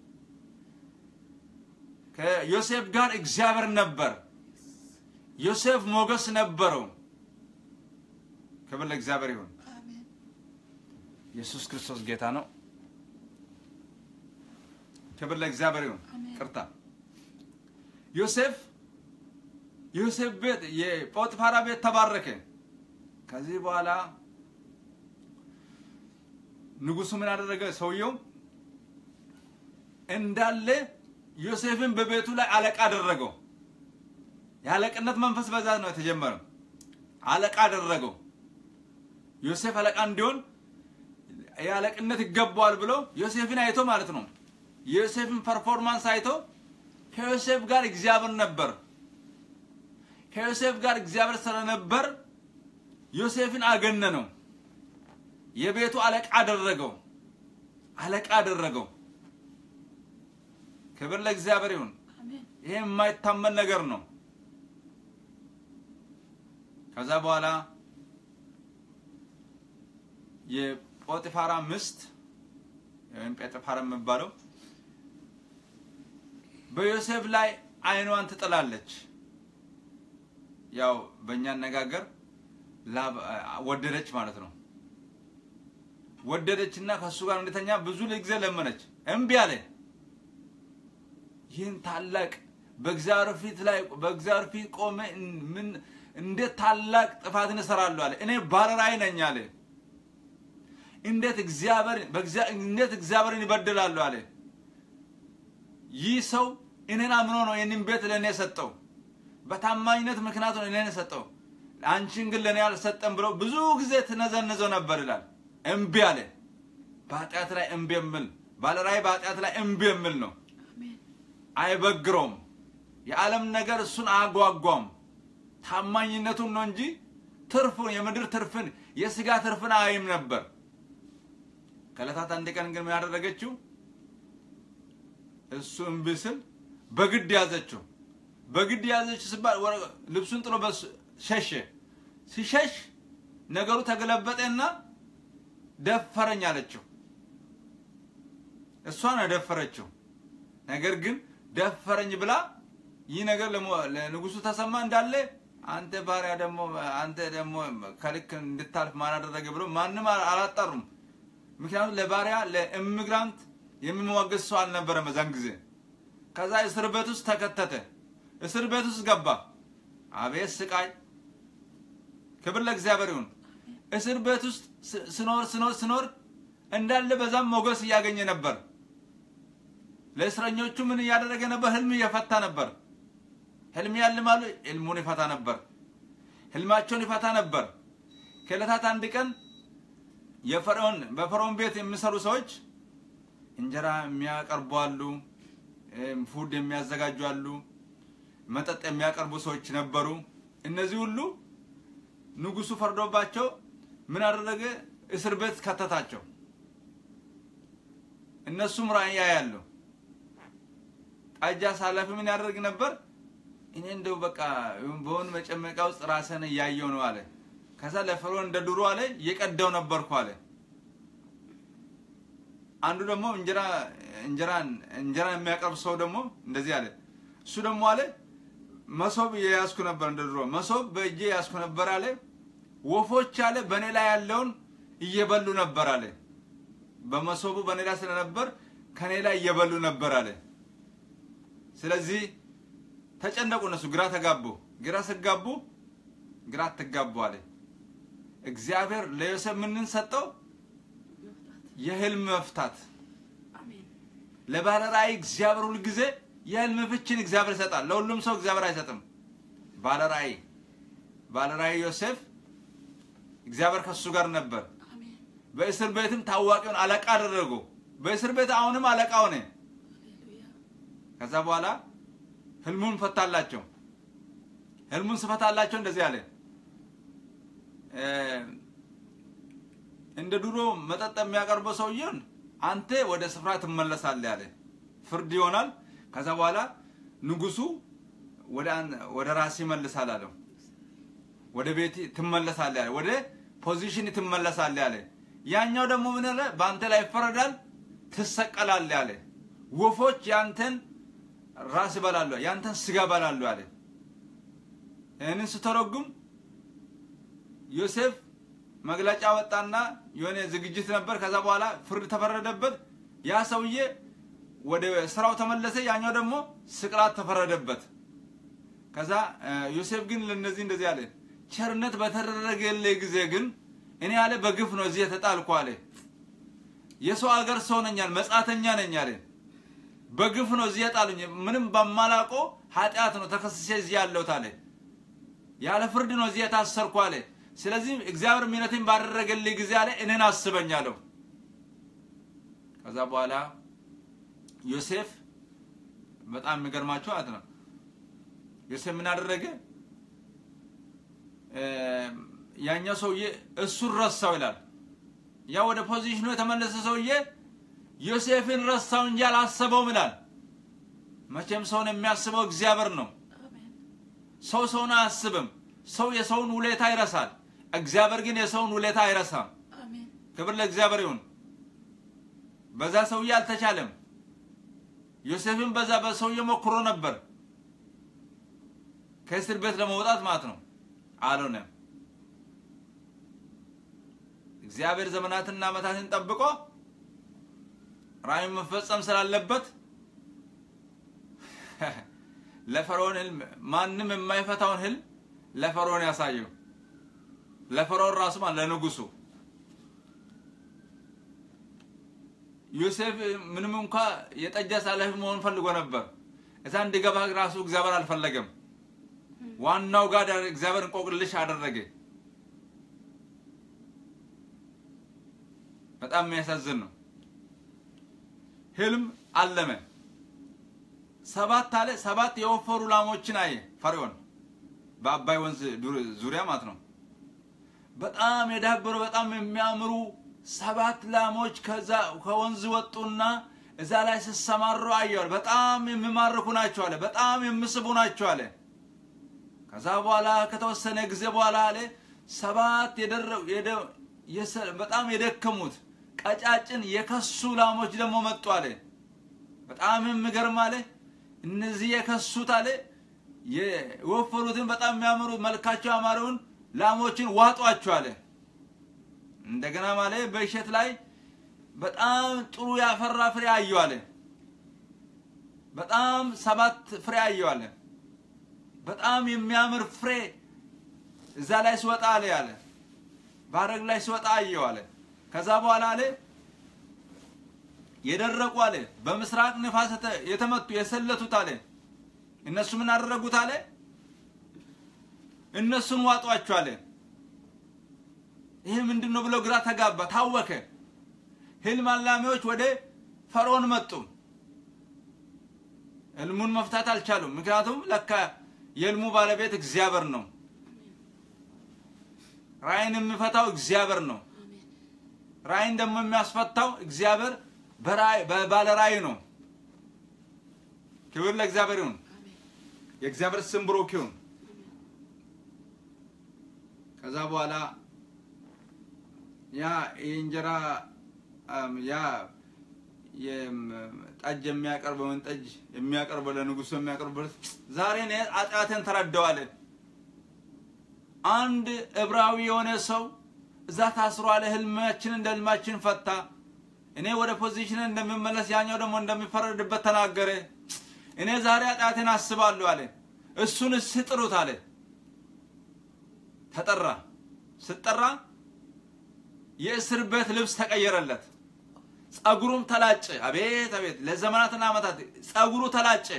ከዮሴፍ ጋር እግዚአብሔር ነበር። ዮሴፍ ሞገስ ነበረው። ክብር ለእግዚአብሔር ይሁን። አሜን ኢየሱስ ክርስቶስ ጌታ ነው። ክብር ለእግዚአብሔር ይሁን። አሜን። ቅርታ ዮሴፍ ዮሴፍ ቤት የጶጥፋራ ቤት ተባረከ። ከዚህ በኋላ ንጉሱ ምን አደረገ? ሰውየው እንዳለ ዮሴፍን በቤቱ ላይ አለቃ አደረገው። የአለቅነት መንፈስ በዛ ነው የተጀመረው። አለቃ አደረገው። ዮሴፍ አለቃ እንዲሆን የአለቅነት ይገባዋል ብሎ ዮሴፍን አይቶ ማለት ነው። የዮሴፍን ፐርፎርማንስ አይቶ ከዮሴፍ ጋር እግዚአብሔር ነበር። ከዮሴፍ ጋር እግዚአብሔር ስለነበር ዮሴፍን አገነነው። የቤቱ አለቃ አደረገው። አለቃ አደረገው። ክብር ለእግዚአብሔር ይሁን። አሜን ይሄ የማይታመን ነገር ነው። ከዛ በኋላ የጶጢፋራ ምስት ወይም ጴጥፋራ የሚባለው በዮሴፍ ላይ ዓይኗን ትጥላለች። ያው በእኛ አነጋገር ላብ- ወደደች ማለት ነው። ወደደችና ከእሱ ጋር እንድተኛ ብዙ ጊዜ ለመነች፣ እምቢ አለ። ይህን ታላቅ በእግዚአብሔር ፊት ላይ በእግዚአብሔር ፊት ቆመ ምን እንዴት ታላቅ ጥፋትን እሰራለሁ አለ። እኔ ባለራዕይ ነኝ አለ። እንዴት እግዚአብሔር በእግዚአ- እንዴት እግዚአብሔርን ይበድላለሁ አለ። ይህ ሰው እኔን አምኖ ነው ይህንን ቤት ለእኔ የሰጠው፣ በታማኝነት ምክንያት ነው እኔን የሰጠው፣ አንቺን ግን ለእኔ አልሰጠም ብሎ ብዙ ጊዜ ትነዘንዘው ነበር ይላል። እምቢ አለ። በኃጢአት ላይ እምቢ የሚል ባለራዕይ በኃጢአት ላይ እምቢ የሚል ነው። አሜን አይበግረውም። የዓለም ነገር እሱን አያጓጓም። ታማኝነቱን ነው እንጂ ትርፉን የምድር ትርፍን የስጋ ትርፍን አይም ነበር። ከዕለታት አንድ ቀን ግን ምን ያደረገችው? እሱ እምቢ ስል በግድ ያዘችው። በግድ ያዘችው ሲባል ወረ- ልብሱን ጥሎ በሱ ሸሸ። ሲሸሽ ነገሩ ተገለበጠና ደፈረኝ አለችው። እሷ ነው የደፈረችው። ነገር ግን ደፈረኝ ብላ ይህ ነገር ለሞ- ለንጉሱ ተሰማ እንዳለ አንተ ባሪያ ደግሞ አንተ ደግሞ ከልክ እንድታልፍ ማን አደረገ ብሎ ማንም አ- አላጣሩም። ምክንያቱም ለባሪያ ለኢሚግራንት የሚሟገስ ሰው አልነበረም በዛን ጊዜ። ከዛ እስር ቤት ውስጥ ተከተተ። እስር ቤት ውስጥ ገባ። አቤት ስቃይ! ክብር ለእግዚአብሔር ይሁን። እስር ቤት ውስጥ ስ- ስኖር ስኖር ስኖር እንዳለ በዛም ሞገስ እያገኘ ነበር። ለእስረኞቹ ምን እያደረገ ነበር? ህልም እየፈታ ነበር። ህልም ያልማሉ፣ ህልሙን ይፈታ ነበር። ህልማቸውን ይፈታ ነበር። ከዕለታት አንድ ቀን የፈርዖን በፈርዖን ቤት የሚሰሩ ሰዎች እንጀራ የሚያቀርቡ አሉ፣ እም፣ ፉድ የሚያዘጋጁ አሉ፣ መጠጥ የሚያቀርቡ ሰዎች ነበሩ። እነዚህ ሁሉ ንጉሱ ፈርዶባቸው ምን አደረገ? እስር ቤት ከተታቸው። እነሱም ራእይ ያያሉ። ጠጅ አሳላፊ ምን ያደርግ ነበር? እኔ እንደው በቃ በሆን መጨመቂያ ውስጥ ራስን እያየው ነው አለ። ከዛ ለፈርዖን እንደ ድሮ አለ እየቀዳው ነበርኩ አለ። አንዱ ደግሞ እንጀራ እንጀራን እንጀራ የሚያቀርብ ሰው ደግሞ እንደዚህ አለ። እሱ ደግሞ አለ መሶብ የያዝኩ ነበር እንደ ድሮ መሶብ በእጄ የያዝኩ ነበር አለ። ወፎች አለ በእኔ ላይ ያለውን እየበሉ ነበር አለ። በመሶቡ በእኔ ላይ ስለነበር ከኔ ላይ እየበሉ ነበር አለ። ስለዚህ ተጨነቁ፣ እነሱ ግራ ተጋቡ። ግራ ስጋቡ ግራ አትጋቡ አለ። እግዚአብሔር ለዮሴፍ ምንን ሰጠው? የህልም መፍታት። አሜን ለባለ ራእይ እግዚአብሔር ሁል ጊዜ የህልም ፍቺን እግዚአብሔር ይሰጣል። ለሁሉም ሰው እግዚአብሔር አይሰጥም። ባለ ራእይ ባለ ራእይ ዮሴፍ እግዚአብሔር ከሱ ጋር ነበር። አሜን በእስር ቤትም ታዋቂውን አለቃ አደረገው። በእስር ቤት አሁንም አለቃ ሆነ። ሃሌሉያ ከዛ በኋላ ህልሙን ፈታላቸው። ህልሙን ስፈታላቸው እንደዚህ አለ እ፣ እንደ ድሮ መጠጥ የሚያቀርበው ሰውየውን አንተ ወደ ስፍራ ትመለሳለህ አለ። ፍርድ ይሆናል። ከዛ በኋላ ንጉሱ ወደ አን- ወደ ራስ ይመልሳል አለው። ወደ ቤት ትመለሳለህ አለ። ወደ ፖዚሽን ትመለሳለህ አለ። ያኛው ደግሞ ምን አለ? በአንተ ላይ ይፈረዳል፣ ትሰቀላለህ አለ። ወፎች ያንተን ራስ ይበላሉ፣ ያንተን ስጋ ይበላሉ አለ። ይህንን ስተረጉም ዮሴፍ መግለጫ ወጣና የሆነ ዝግጅት ነበር። ከዛ በኋላ ፍርድ ተፈረደበት። ያ ሰውዬ ወደ ስራው ተመለሰ። ያኛው ደግሞ ስቅላት ተፈረደበት። ከዛ ዮሴፍ ግን ለነዚህ እንደዚህ አለ፣ ቸርነት በተደረገልህ ጊዜ ግን እኔ አለ በግፍ ነው እዚህ የተጣልኩ አለ። የሰው ሀገር ሰው ነኛል፣ መጻተኛ ነኝ አለ። በግፍ ነው እዚህ የጣሉኝ፣ ምንም በማላውቀው ኃጢአት ነው ተከስሼ እዚህ ያለሁት አለ። ያለ ፍርድ ነው እዚህ የታሰርኩ አለ። ስለዚህ እግዚአብሔር ምሕረትን ባደረገልህ ጊዜ አለ እኔን አስበኝ አለው። ከዛ በኋላ ዮሴፍ በጣም የሚገርማቸው ማለት ነው ዮሴፍ ምን አደረገ? ያኛው ሰውዬ እሱን ረሳው ይላል። ያ ወደ ፖዚሽኑ የተመለሰ ሰውዬ ዮሴፍን ረሳው እንጂ አላሰበውም ይላል። መቼም ሰውን የሚያስበው እግዚአብሔር ነው። ሰው ሰውን አያስብም። ሰው የሰውን ውለታ ይረሳል። እግዚአብሔር ግን የሰውን ውለታ አይረሳም። ክብር ለእግዚአብሔር ይሁን። በዛ ሰውዬ አልተቻለም። ዮሴፍን በዛ በሰውዬ ሞክሮ ነበር ከእስር ቤት ለመውጣት ማለት ነው። አልሆነም። እግዚአብሔር ዘመናትና ዓመታትን ጠብቆ ራእዩን መፈጸም ስላለበት ለፈርዖን ህልም ማንም የማይፈታውን ህልም ለፈርዖን ያሳየው ለፈርዖን ራሱ ማለት ለንጉሱ ዮሴፍ ምንም እንኳ የጠጅ አሳላፊ መሆን ፈልጎ ነበር። እዛ እንዲገባ ራሱ እግዚአብሔር አልፈለገም። ዋናው ጋር እግዚአብሔር እንቆቅልሽ አደረገ። በጣም የሚያሳዝን ነው። ህልም አለመ። ሰባት አለ ሰባት የወፈሩ ላሞችን አየ ፈርዖን በአባይ ወንዝ ዙሪያ ማለት ነው። በጣም የዳበሩ በጣም የሚያምሩ ሰባት ላሞች ከዛ ከወንዝ ወጡና እዛ ላይ ሲሰማሩ አየዋል። በጣም የሚማርኩ ናቸው አለ። በጣም የሚስቡ ናቸው አለ። ከዛ በኋላ ከተወሰነ ጊዜ በኋላ አለ ሰባት በጣም የደከሙት ቀጫጭን የከሱ ላሞች ደግሞ መጡ አለ። በጣም የሚገርም አለ። እነዚህ የከሱት አለ የወፈሩትን በጣም የሚያምሩ መልካቸው ያማረውን ላሞችን ዋጧቸው አለ። እንደገና ማለ በእሸት ላይ በጣም ጥሩ ያፈራ ፍሬ አየሁ አለ። በጣም ሰባት ፍሬ አየሁ አለ። በጣም የሚያምር ፍሬ እዛ ላይ ሲወጣ አለ ያለ ባረግ ላይ ሲወጣ አየሁ አለ። ከዛ በኋላ አለ የደረቁ አለ በምስራቅ ንፋስ የተመቱ የሰለቱት አለ እነሱ ምን አደረጉት አለ እነሱን ዋጧቸው አለ። ይሄ ምንድን ነው ብሎ ግራ ተጋባ፣ ታወከ። ህልም አላሚዎች ወደ ፈርዖን መጡ። ህልሙን መፍታት አልቻሉም። ምክንያቱም ለካ የህልሙ ባለቤት እግዚአብሔር ነው። ራእይን የሚፈታው እግዚአብሔር ነው። ራእይን ደግሞ የሚያስፈታው እግዚአብሔር ባለ ራእይ ነው። ክብር ለእግዚአብሔር ይሁን። የእግዚአብሔር ስም ብሩክ ይሁን። ከዛ በኋላ ያ የእንጀራ ያ ጠጅ የሚያቀርበውን ጠጅ የሚያቀርበው ለንጉሱ የሚያቀርበው ዛሬ እኔ ኃጢአቴን ተረዳዋለ። አንድ ዕብራዊ የሆነ ሰው እዛ ታስሮ አለ። ህልማችን እንደ ህልማችን ፈታ። እኔ ወደ ፖዚሽን እንደሚመለስ ያኛው ደግሞ እንደሚፈረድበት ተናገረ። እኔ ዛሬ ኃጢአቴን አስባለሁ አለ። እሱን ስጥሩት አለ። ተጠራ። ስጠራ የእስር ቤት ልብስ ተቀየረለት። ጸጉሩም ተላጨ። አቤት አቤት! ለዘመናትና ዓመታት ጸጉሩ ተላጨ።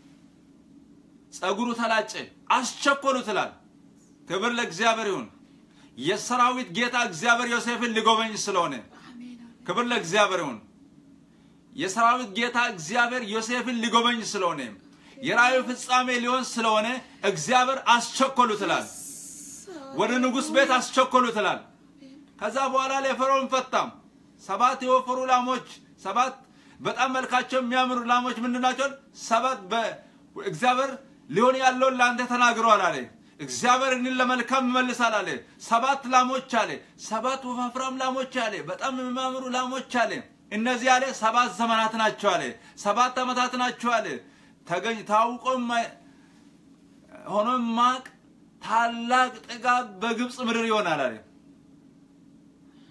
ጸጉሩ ተላጨ። አስቸኮሉ ትላል። ክብር ለእግዚአብሔር ይሁን። የሰራዊት ጌታ እግዚአብሔር ዮሴፍን ሊጎበኝ ስለሆነ ክብር ለእግዚአብሔር ይሁን። የሰራዊት ጌታ እግዚአብሔር ዮሴፍን ሊጎበኝ ስለሆነ የራእዩ ፍጻሜ ሊሆን ስለሆነ እግዚአብሔር አስቸኮሉ ትላል። ወደ ንጉሥ ቤት አስቸኮሉ ትላል። ከዛ በኋላ ለፈርዖን ፈታም። ሰባት የወፈሩ ላሞች ሰባት በጣም መልካቸው የሚያምሩ ላሞች ምንድን ናቸው? ሰባት እግዚአብሔር ሊሆን ያለውን ለአንተ ተናግረዋል አለ። እግዚአብሔር እኔን ለመልካም ይመልሳል አለ። ሰባት ላሞች አለ። ሰባት ወፋፍራም ላሞች አለ። በጣም የሚያምሩ ላሞች አለ። እነዚህ አለ ሰባት ዘመናት ናቸው አለ። ሰባት ዓመታት ናቸው አለ። ተገኝ ታውቆ ሆኖ ማቅ ታላቅ ጥጋብ በግብፅ ምድር ይሆናል አለ።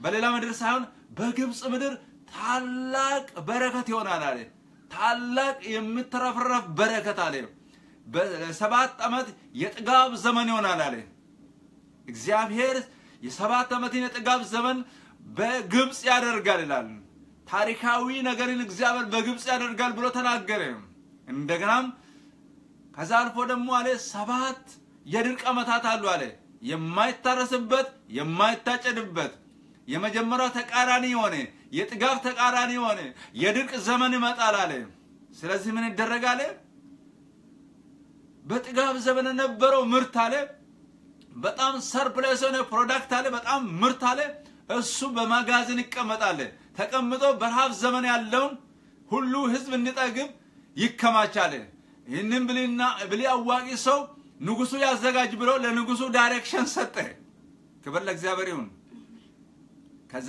በሌላ ምድር ሳይሆን በግብፅ ምድር ታላቅ በረከት ይሆናል አለ። ታላቅ የምትረፍረፍ በረከት አለ። በሰባት ዓመት የጥጋብ ዘመን ይሆናል አለ። እግዚአብሔር የሰባት ዓመትን የጥጋብ ዘመን በግብፅ ያደርጋል ይላል። ታሪካዊ ነገርን እግዚአብሔር በግብፅ ያደርጋል ብሎ ተናገረ። እንደገናም ከዛ አልፎ ደግሞ አለ ሰባት የድርቅ ዓመታት አሉ አለ። የማይታረስበት የማይታጨድበት የመጀመሪያው ተቃራኒ የሆነ የጥጋብ ተቃራኒ የሆነ የድርቅ ዘመን ይመጣል አለ። ስለዚህ ምን ይደረጋል? በጥጋብ ዘመን የነበረው ምርት አለ በጣም ሰርፕለስ የሆነ ፕሮዳክት አለ፣ በጣም ምርት አለ። እሱ በማጋዘን ይቀመጣል። ተቀምጦ በረሃብ ዘመን ያለውን ሁሉ ህዝብ እንዲጠግብ ይከማቻል። ይህንን ብልና ብሊ አዋቂ ሰው ንጉሱ ያዘጋጅ ብሎ ለንጉሱ ዳይሬክሽን ሰጠ። ክብር ለእግዚአብሔር ይሁን። ከዛ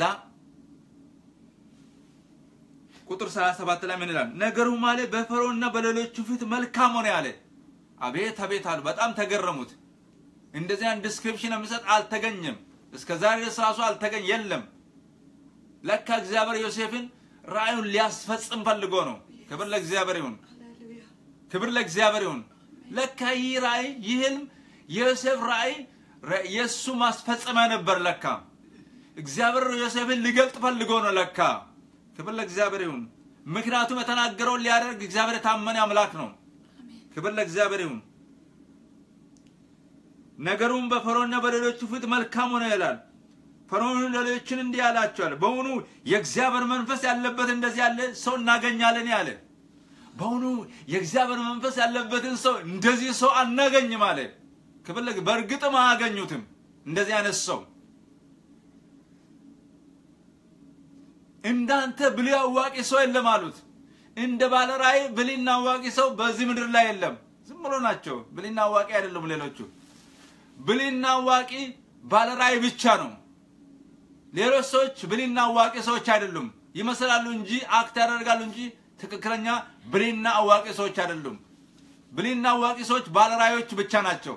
ቁጥር 37 ላይ ምን ይላል? ነገሩ ማለት በፈርዖንና በሌሎቹ ፊት መልካም ሆነ ያለ። አቤት አቤት አሉ። በጣም ተገረሙት። እንደዚህ አይነት ዲስክሪፕሽን የሚሰጥ አልተገኘም። እስከ ዛሬ ድረስ ራሱ አልተገኘ የለም። ለካ እግዚአብሔር ዮሴፍን ራእዩን ሊያስፈጽም ፈልጎ ነው። ክብር ለእግዚአብሔር ይሁን። ክብር ለእግዚአብሔር ይሁን። ለካ ይህ ራእይ ይህ ህልም የዮሴፍ ራእይ የእሱ ማስፈጸሚያ ነበር። ለካ እግዚአብሔር ዮሴፍን ሊገልጥ ፈልጎ ነው። ለካ ክብር ለእግዚአብሔር ይሁን። ምክንያቱም የተናገረውን ሊያደርግ እግዚአብሔር የታመነ አምላክ ነው። ክብር ለእግዚአብሔር ይሁን። ነገሩም በፈርዖንና በሌሎቹ ፊት መልካም ሆነ ይላል። ፈርዖን ሌሎችን እንዲህ አላቸዋል፣ በውኑ የእግዚአብሔር መንፈስ ያለበት እንደዚህ ያለ ሰው እናገኛለን ያለ። በውኑ የእግዚአብሔር መንፈስ ያለበትን ሰው እንደዚህ ሰው አናገኝም አለ። ክብር በእርግጥም አያገኙትም እንደዚህ አይነት ሰው እንዳንተ ብልህ አዋቂ ሰው የለም አሉት። እንደ ባለ ራእይ ብልህና አዋቂ ሰው በዚህ ምድር ላይ የለም። ዝም ብሎ ናቸው። ብልህና አዋቂ አይደሉም ሌሎቹ ብልህና አዋቂ ባለ ራእይ ብቻ ነው። ሌሎች ሰዎች ብልህና አዋቂ ሰዎች አይደሉም። ይመስላሉ እንጂ አክት ያደርጋሉ እንጂ ትክክለኛ ብልህና አዋቂ ሰዎች አይደሉም። ብልህና አዋቂ ሰዎች ባለ ራእዮች ብቻ ናቸው።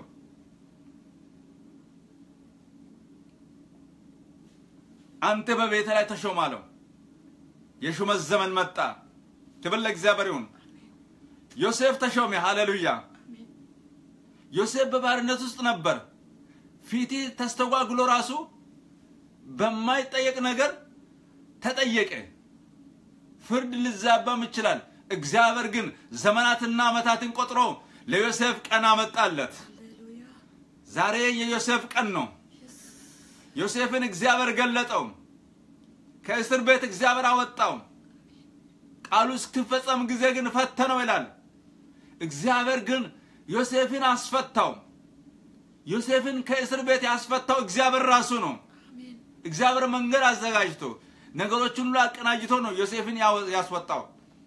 አንተ በቤተ ላይ ተሾም አለው። የሹመት ዘመን መጣ። ክብር ለእግዚአብሔር ይሁን። ዮሴፍ ተሾመ። ሃሌሉያ። ዮሴፍ በባርነት ውስጥ ነበር። ፊት ተስተጓጉሎ ራሱ በማይጠየቅ ነገር ተጠየቀ። ፍርድ ሊዛባም ይችላል። እግዚአብሔር ግን ዘመናትና ዓመታትን ቆጥሮ ለዮሴፍ ቀን አመጣለት። ዛሬ የዮሴፍ ቀን ነው። ዮሴፍን እግዚአብሔር ገለጠው። ከእስር ቤት እግዚአብሔር አወጣው። ቃሉ እስክፈጸም ጊዜ ግን ፈተነው ይላል። እግዚአብሔር ግን ዮሴፍን አስፈታው። ዮሴፍን ከእስር ቤት ያስፈታው እግዚአብሔር ራሱ ነው። እግዚአብሔር መንገድ አዘጋጅቶ ነገሮችን ሁሉ አቀናጅቶ ነው ዮሴፍን ያስወጣው።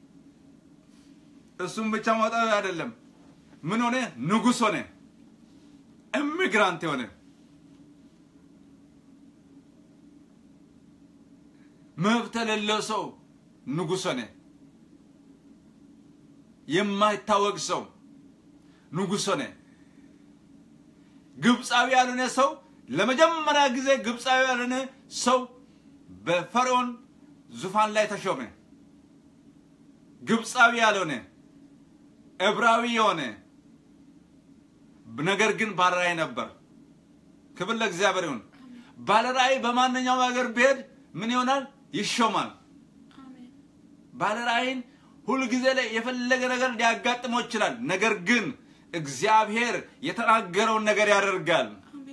እሱም ብቻ ማውጣት አይደለም። ምን ሆነ? ንጉሥ ሆነ። ኢሚግራንት የሆነ መብት የሌለው ሰው ንጉሥ ሆነ። የማይታወቅ ሰው ንጉሥ ሆነ። ግብፃዊ ያልሆነ ሰው ለመጀመሪያ ጊዜ ግብፃዊ ያልሆነ ሰው በፈርዖን ዙፋን ላይ ተሾመ። ግብፃዊ ያልሆነ ዕብራዊ የሆነ ነገር ግን ባለራዕይ ነበር። ክብር ለእግዚአብሔር ይሁን። ባለራዕይ በማንኛውም ሀገር ቢሄድ ምን ይሆናል? ይሾማል። ባለራዕይን ሁልጊዜ ላይ የፈለገ ነገር ሊያጋጥመው ይችላል። ነገር ግን እግዚአብሔር የተናገረውን ነገር ያደርጋል።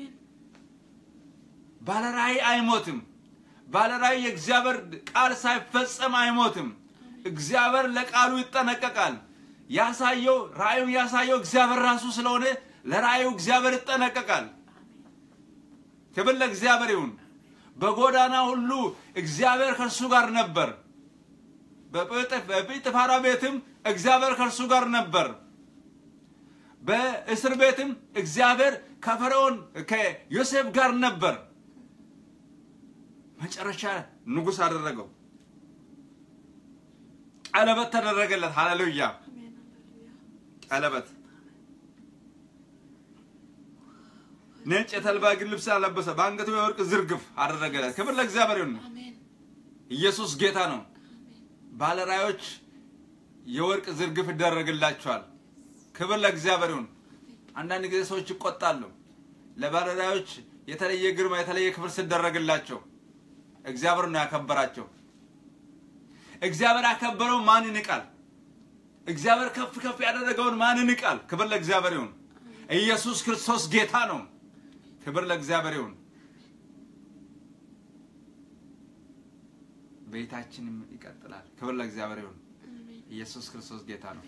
ባለራዕይ አይሞትም። ባለራዕይ የእግዚአብሔር ቃል ሳይፈጸም አይሞትም። እግዚአብሔር ለቃሉ ይጠነቀቃል። ያሳየው ራእዩን ያሳየው እግዚአብሔር ራሱ ስለሆነ ለራእዩ እግዚአብሔር ይጠነቀቃል። ክብር ለእግዚአብሔር ይሁን። በጎዳና ሁሉ እግዚአብሔር ከእርሱ ጋር ነበር። በጲጥፋራ ቤትም እግዚአብሔር ከእርሱ ጋር ነበር። በእስር ቤትም እግዚአብሔር ከፈርዖን ከዮሴፍ ጋር ነበር። መጨረሻ ንጉሥ አደረገው። ቀለበት ተደረገለት። ሃሌሉያ! ቀለበት ነጭ የተልባ እግር ልብስ አለበሰ፣ በአንገቱ የወርቅ ዝርግፍ አደረገለት። ክብር ለእግዚአብሔር ይሁን። አሜን ኢየሱስ ጌታ ነው። ባለራዮች የወርቅ ዝርግፍ ይደረግላቸዋል። ክብር ለእግዚአብሔር ይሁን። አንዳንድ ጊዜ ሰዎች ይቆጣሉ። ለባለራዮች የተለየ ግርማ፣ የተለየ ክብር ሲደረግላቸው እግዚአብሔር ነው ያከበራቸው። እግዚአብሔር ያከበረው ማን ይንቃል? እግዚአብሔር ከፍ ከፍ ያደረገውን ማን ይንቃል? ክብር ለእግዚአብሔር ይሁን። ኢየሱስ ክርስቶስ ጌታ ነው። ክብር ለእግዚአብሔር ይሁን። ቤታችንም ይቀጥላል። ክብር ለእግዚአብሔር ይሁን። አሜን። ኢየሱስ ክርስቶስ ጌታ ነው።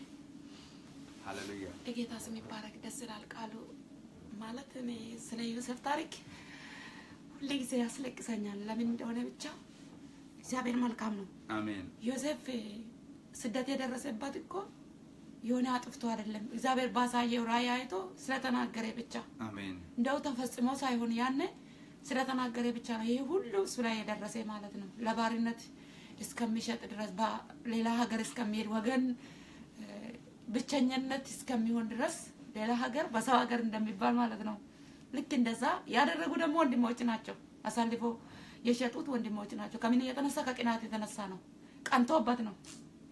ሃሌሉያ። የጌታ ስም ይባረክ። ደስ ይላል ቃሉ ማለት እኔ ስለ ዮሴፍ ታሪክ ሁሌ ጊዜ ያስለቅሰኛል። ለምን እንደሆነ ብቻ እግዚአብሔር መልካም ነው። አሜን። ዮሴፍ ስደት የደረሰበት እኮ የሆነ አጥፍቶ አይደለም። እግዚአብሔር ባሳየው ራእይ አይቶ ስለተናገረ ብቻ አሜን። እንደው ተፈጽሞ ሳይሆን ያኔ ስለተናገረ ብቻ ነው ይሄ ሁሉ እሱ ላይ የደረሰ ማለት ነው። ለባርነት እስከሚሸጥ ድረስ በሌላ ሀገር እስከሚሄድ ወገን እ፣ ብቸኝነት እስከሚሆን ድረስ ሌላ ሀገር በሰው ሀገር እንደሚባል ማለት ነው። ልክ እንደዛ ያደረጉ ደግሞ ወንድሞች ናቸው። አሳልፎ የሸጡት ወንድሞች ናቸው። ከምን የተነሳ ከቅናት የተነሳ ነው። ቀንቶበት ነው።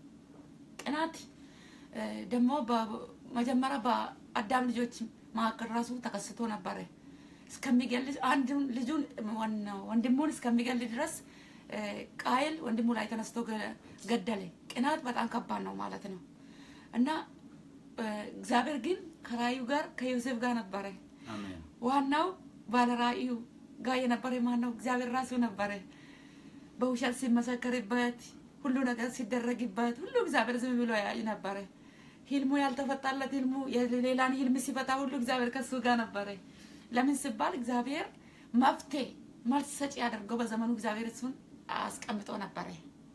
ቅናት እ፣ ደግሞ በመጀመሪያ በአዳም ልጆች መካከል ራሱ ተከስቶ ነበረ። እስከሚገል አንዱን ልጁን ዋናው ወንድሙን እስከሚገል ድረስ እ፣ ቃየል ወንድሙ ላይ ተነስቶ ገ- ገደለ። ቅናት በጣም ከባድ ነው ማለት ነው እና እ፣ እግዚአብሔር ግን ከራእዩ ጋር ከዮሴፍ ጋር ነበረ። አሜን። ዋናው ባለ ራእዩ ጋር የነበረ ማን ነው? እግዚአብሔር ራሱ ነበረ። በውሸት ሲመሰከርበት ሁሉ ነገር ሲደረግበት ሁሉ እግዚአብሔር ዝም ብሎ ያይ ነበረ። ህልሙ ያልተፈታለት ህልሙ የሌላን ህልም ሲፈታ ሁሉ እግዚአብሔር ከሱ ጋር ነበረ። ለምን ሲባል እግዚአብሔር መፍትሄ መልስ ሰጪ ያደርገው በዘመኑ እግዚአብሔር እሱን አስቀምጦ ነበረ።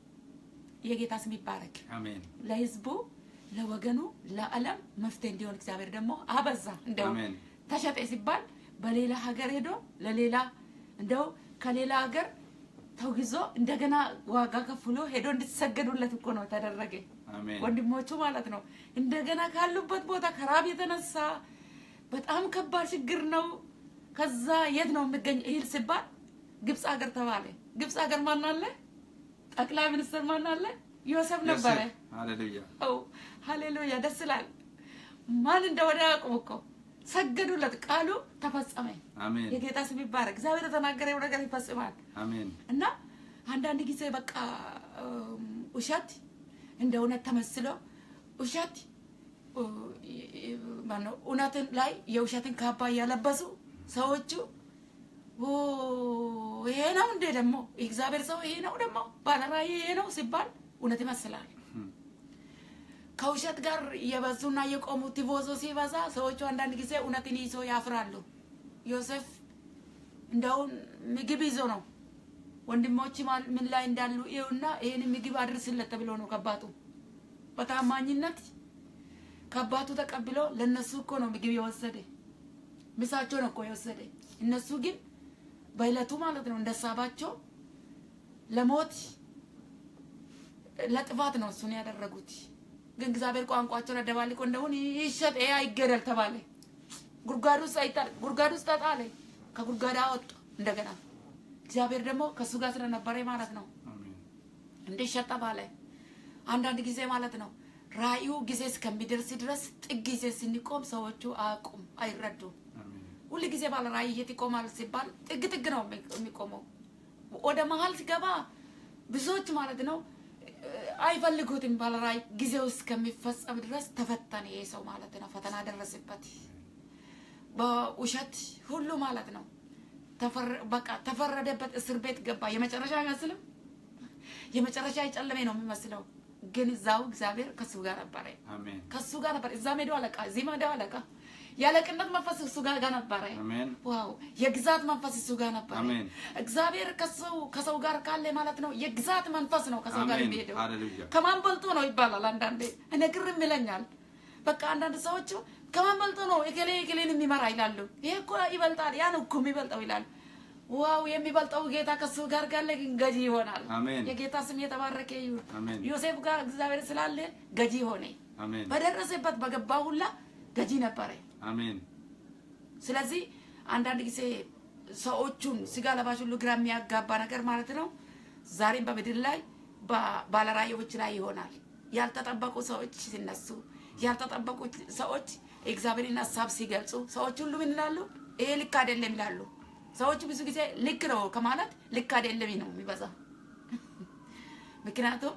የጌታ ስም ይባረክ። አሜን። ለህዝቡ፣ ለወገኑ፣ ለዓለም መፍትሄ እንዲሆን እግዚአብሔር ደግሞ አበዛ። እንደው አሜን። ተሸጠ ሲባል በሌላ ሀገር ሄዶ ለሌላ እንደው ከሌላ ሀገር ተውግዞ እንደገና ዋጋ ከፍሎ ሄዶ እንድትሰገዱለት እኮ ነው ተደረገ። አሜን። ወንድሞቹ ማለት ነው። እንደገና ካሉበት ቦታ ከራብ የተነሳ በጣም ከባድ ችግር ነው። ከዛ የት ነው የሚገኝ እህል ሲባል ግብፅ ሀገር ተባለ። ግብፅ ሀገር ማን አለ? ጠቅላይ ሚኒስትር ማን አለ? ዮሴፍ ነበረ። ዮሴፍ። ሃሌሉያ። ው ሃሌሉያ ደስ ይላል። ማን እንደሆነ ያውቁም እኮ ሰገዱለት። ቃሉ ተፈጸመ። አሜን። የጌታ ስም ይባረክ። እግዚአብሔር የተናገረው ነገር ይፈጽማል። አሜን። እና አንዳንድ ጊዜ በቃ እም፣ ውሸት እንደ እውነት ተመስሎ ውሸት እ፣ ማነው እውነትን ላይ የውሸትን ካባ እያለበሱ ሰዎቹ ኦ፣ ይሄ ነው እንዴ ደግሞ የእግዚአብሔር ሰው ይሄ ነው ደግሞ ባለራእይ ይሄ ነው ሲባል እውነት ይመስላል። ከውሸት ጋር እየበዙና እየቆሙ ቲፎዞ ሲበዛ ሰዎቹ አንዳንድ ጊዜ እውነትን ይዞ ያፍራሉ። ዮሴፍ እንደውን ምግብ ይዞ ነው ወንድሞች ማን- ምን ላይ እንዳሉ ይኸውና ይህን ምግብ አድርስለት ተብሎ ነው ከአባቱ በታማኝነት ከአባቱ ተቀብሎ ለእነሱ እኮ ነው ምግብ የወሰደ ምሳቸው ነው እኮ የወሰደ። እነሱ ግን በዕለቱ ማለት ነው እንደሳባቸው ለሞት ለጥፋት ነው እሱን ያደረጉት። ግን እግዚአብሔር ቋንቋቸውን አደባልቆ እንደሁን ይሸጥ ይሄ አይገደል ተባለ። ጉድጓድ ውስጥ አይጣል፣ ጉድጓድ ውስጥ ተጣለ። ከጉድጓድ አወጡ እንደገና። እግዚአብሔር ደግሞ ከእሱ ጋር ስለነበረ ማለት ነው አሜን። እንዲሸጥ ተባለ። አንዳንድ ጊዜ ማለት ነው ራእዩ ጊዜ እስከሚደርስ ድረስ ጥግ ጊዜ ስንቆም ሰዎቹ አያውቁም፣ አይረዱም። አሜን። ሁል ጊዜ ባለ ራእይ የት ይቆማል ሲባል ጥግ ጥግ ነው የሚ- የሚቆመው። ወደ መሀል ሲገባ ብዙዎች ማለት ነው እ፣ አይፈልጉትም። ባለ ራእይ ጊዜው እስከሚፈጸም ድረስ ተፈተነ ይሄ ሰው ማለት ነው። ፈተና ደረሰበት በውሸት ሁሉ ማለት ነው። ተፈረ- በቃ ተፈረደበት፣ እስር ቤት ገባ። የመጨረሻ አይመስልም? የመጨረሻ የጨለሜ ነው የሚመስለው። ግን እዛው እግዚአብሔር ከሱ ጋር ነበረ አሜን። ከሱ ጋር ነበር። እዛ ሜዳው አለቃ፣ እዚህ ሜዳው አለቃ። የአለቅነት መንፈስ እሱ ጋር ጋር ነበረ። አሜን። ዋው! የግዛት መንፈስ እሱ ጋር ነበረ። አሜን። እግዚአብሔር ከሰው ከሰው ጋር ካለ ማለት ነው የግዛት መንፈስ ነው ከሰው ጋር አሜን። የሚሄደው። ሃሌሉያ። ከማን በልጦ ነው ይባላል። አንዳንዴ እኔ ግርም ይለኛል። በቃ አንዳንድ ሰዎች ከማን በልጦ ነው እከሌ እከሌን የሚመራ ይላሉ። ይሄ እኮ ይበልጣል፣ ያን እኮ የሚበልጠው ይላል። ዋው! የሚበልጠው ጌታ ከሱ ጋር ካለ ግን ገዢ ይሆናል። አሜን። የጌታ ስም የተባረከ ይሁን። አሜን። ዮሴፍ ጋር እግዚአብሔር ስላለ ገዢ ሆነ። አሜን። በደረሰበት በገባ ሁላ ገዢ ነበረ። አሜን። ስለዚህ አንዳንድ ጊዜ ሰዎቹን ስጋ ለባሽ ሁሉ ግራ የሚያጋባ ነገር ማለት ነው። ዛሬም በምድር ላይ ባለራእዮች ላይ ይሆናል። ያልተጠበቁ ሰዎች ሲነሱ፣ ያልተጠበቁ ሰዎች የእግዚአብሔርን ሀሳብ ሲገልጹ ሰዎች ሁሉ ምን ይላሉ? ይሄ ልክ አይደለም ይላሉ። ሰዎች ብዙ ጊዜ ልክ ነው ከማለት ልክ አይደለም ነው የሚበዛ። ምክንያቱም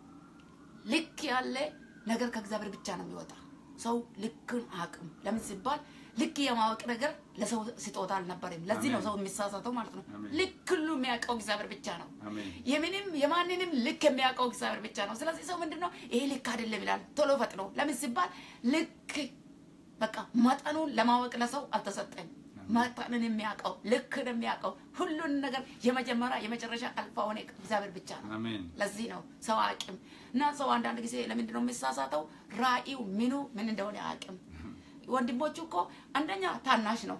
ልክ ያለ ነገር ከእግዚአብሔር ብቻ ነው የሚወጣ። ሰው ልክን አቅም ለምን ሲባል ልክ የማወቅ ነገር ለሰው ስጦታ አልነበረም። ለዚህ ነው አሜን። ሰው የሚሳሳተው ማለት ነው። አሜን። ልክ ሁሉ የሚያውቀው እግዚአብሔር ብቻ ነው። አሜን። የምንም የማንንም ልክ የሚያውቀው እግዚአብሔር ብቻ ነው። ስለዚህ ሰው ምንድን ነው ይሄ ልክ አይደለም ይላል ቶሎ ፈጥኖ። ለምን ሲባል ልክ በቃ መጠኑን ለማወቅ ለሰው አልተሰጠም። መጠንን የሚያውቀው ልክን የሚያውቀው ሁሉን ነገር የመጀመሪያ የመጨረሻ አልፋ ሆነ እግዚአብሔር ብቻ ነው። አሜን። ለዚህ ነው ሰው አቅም እና ሰው አንዳንድ ጊዜ ለምንድን ነው የሚሳሳተው? ራእዩ ምኑ ምን እንደሆነ አቅም ወንድሞቹ እኮ አንደኛ ታናሽ ነው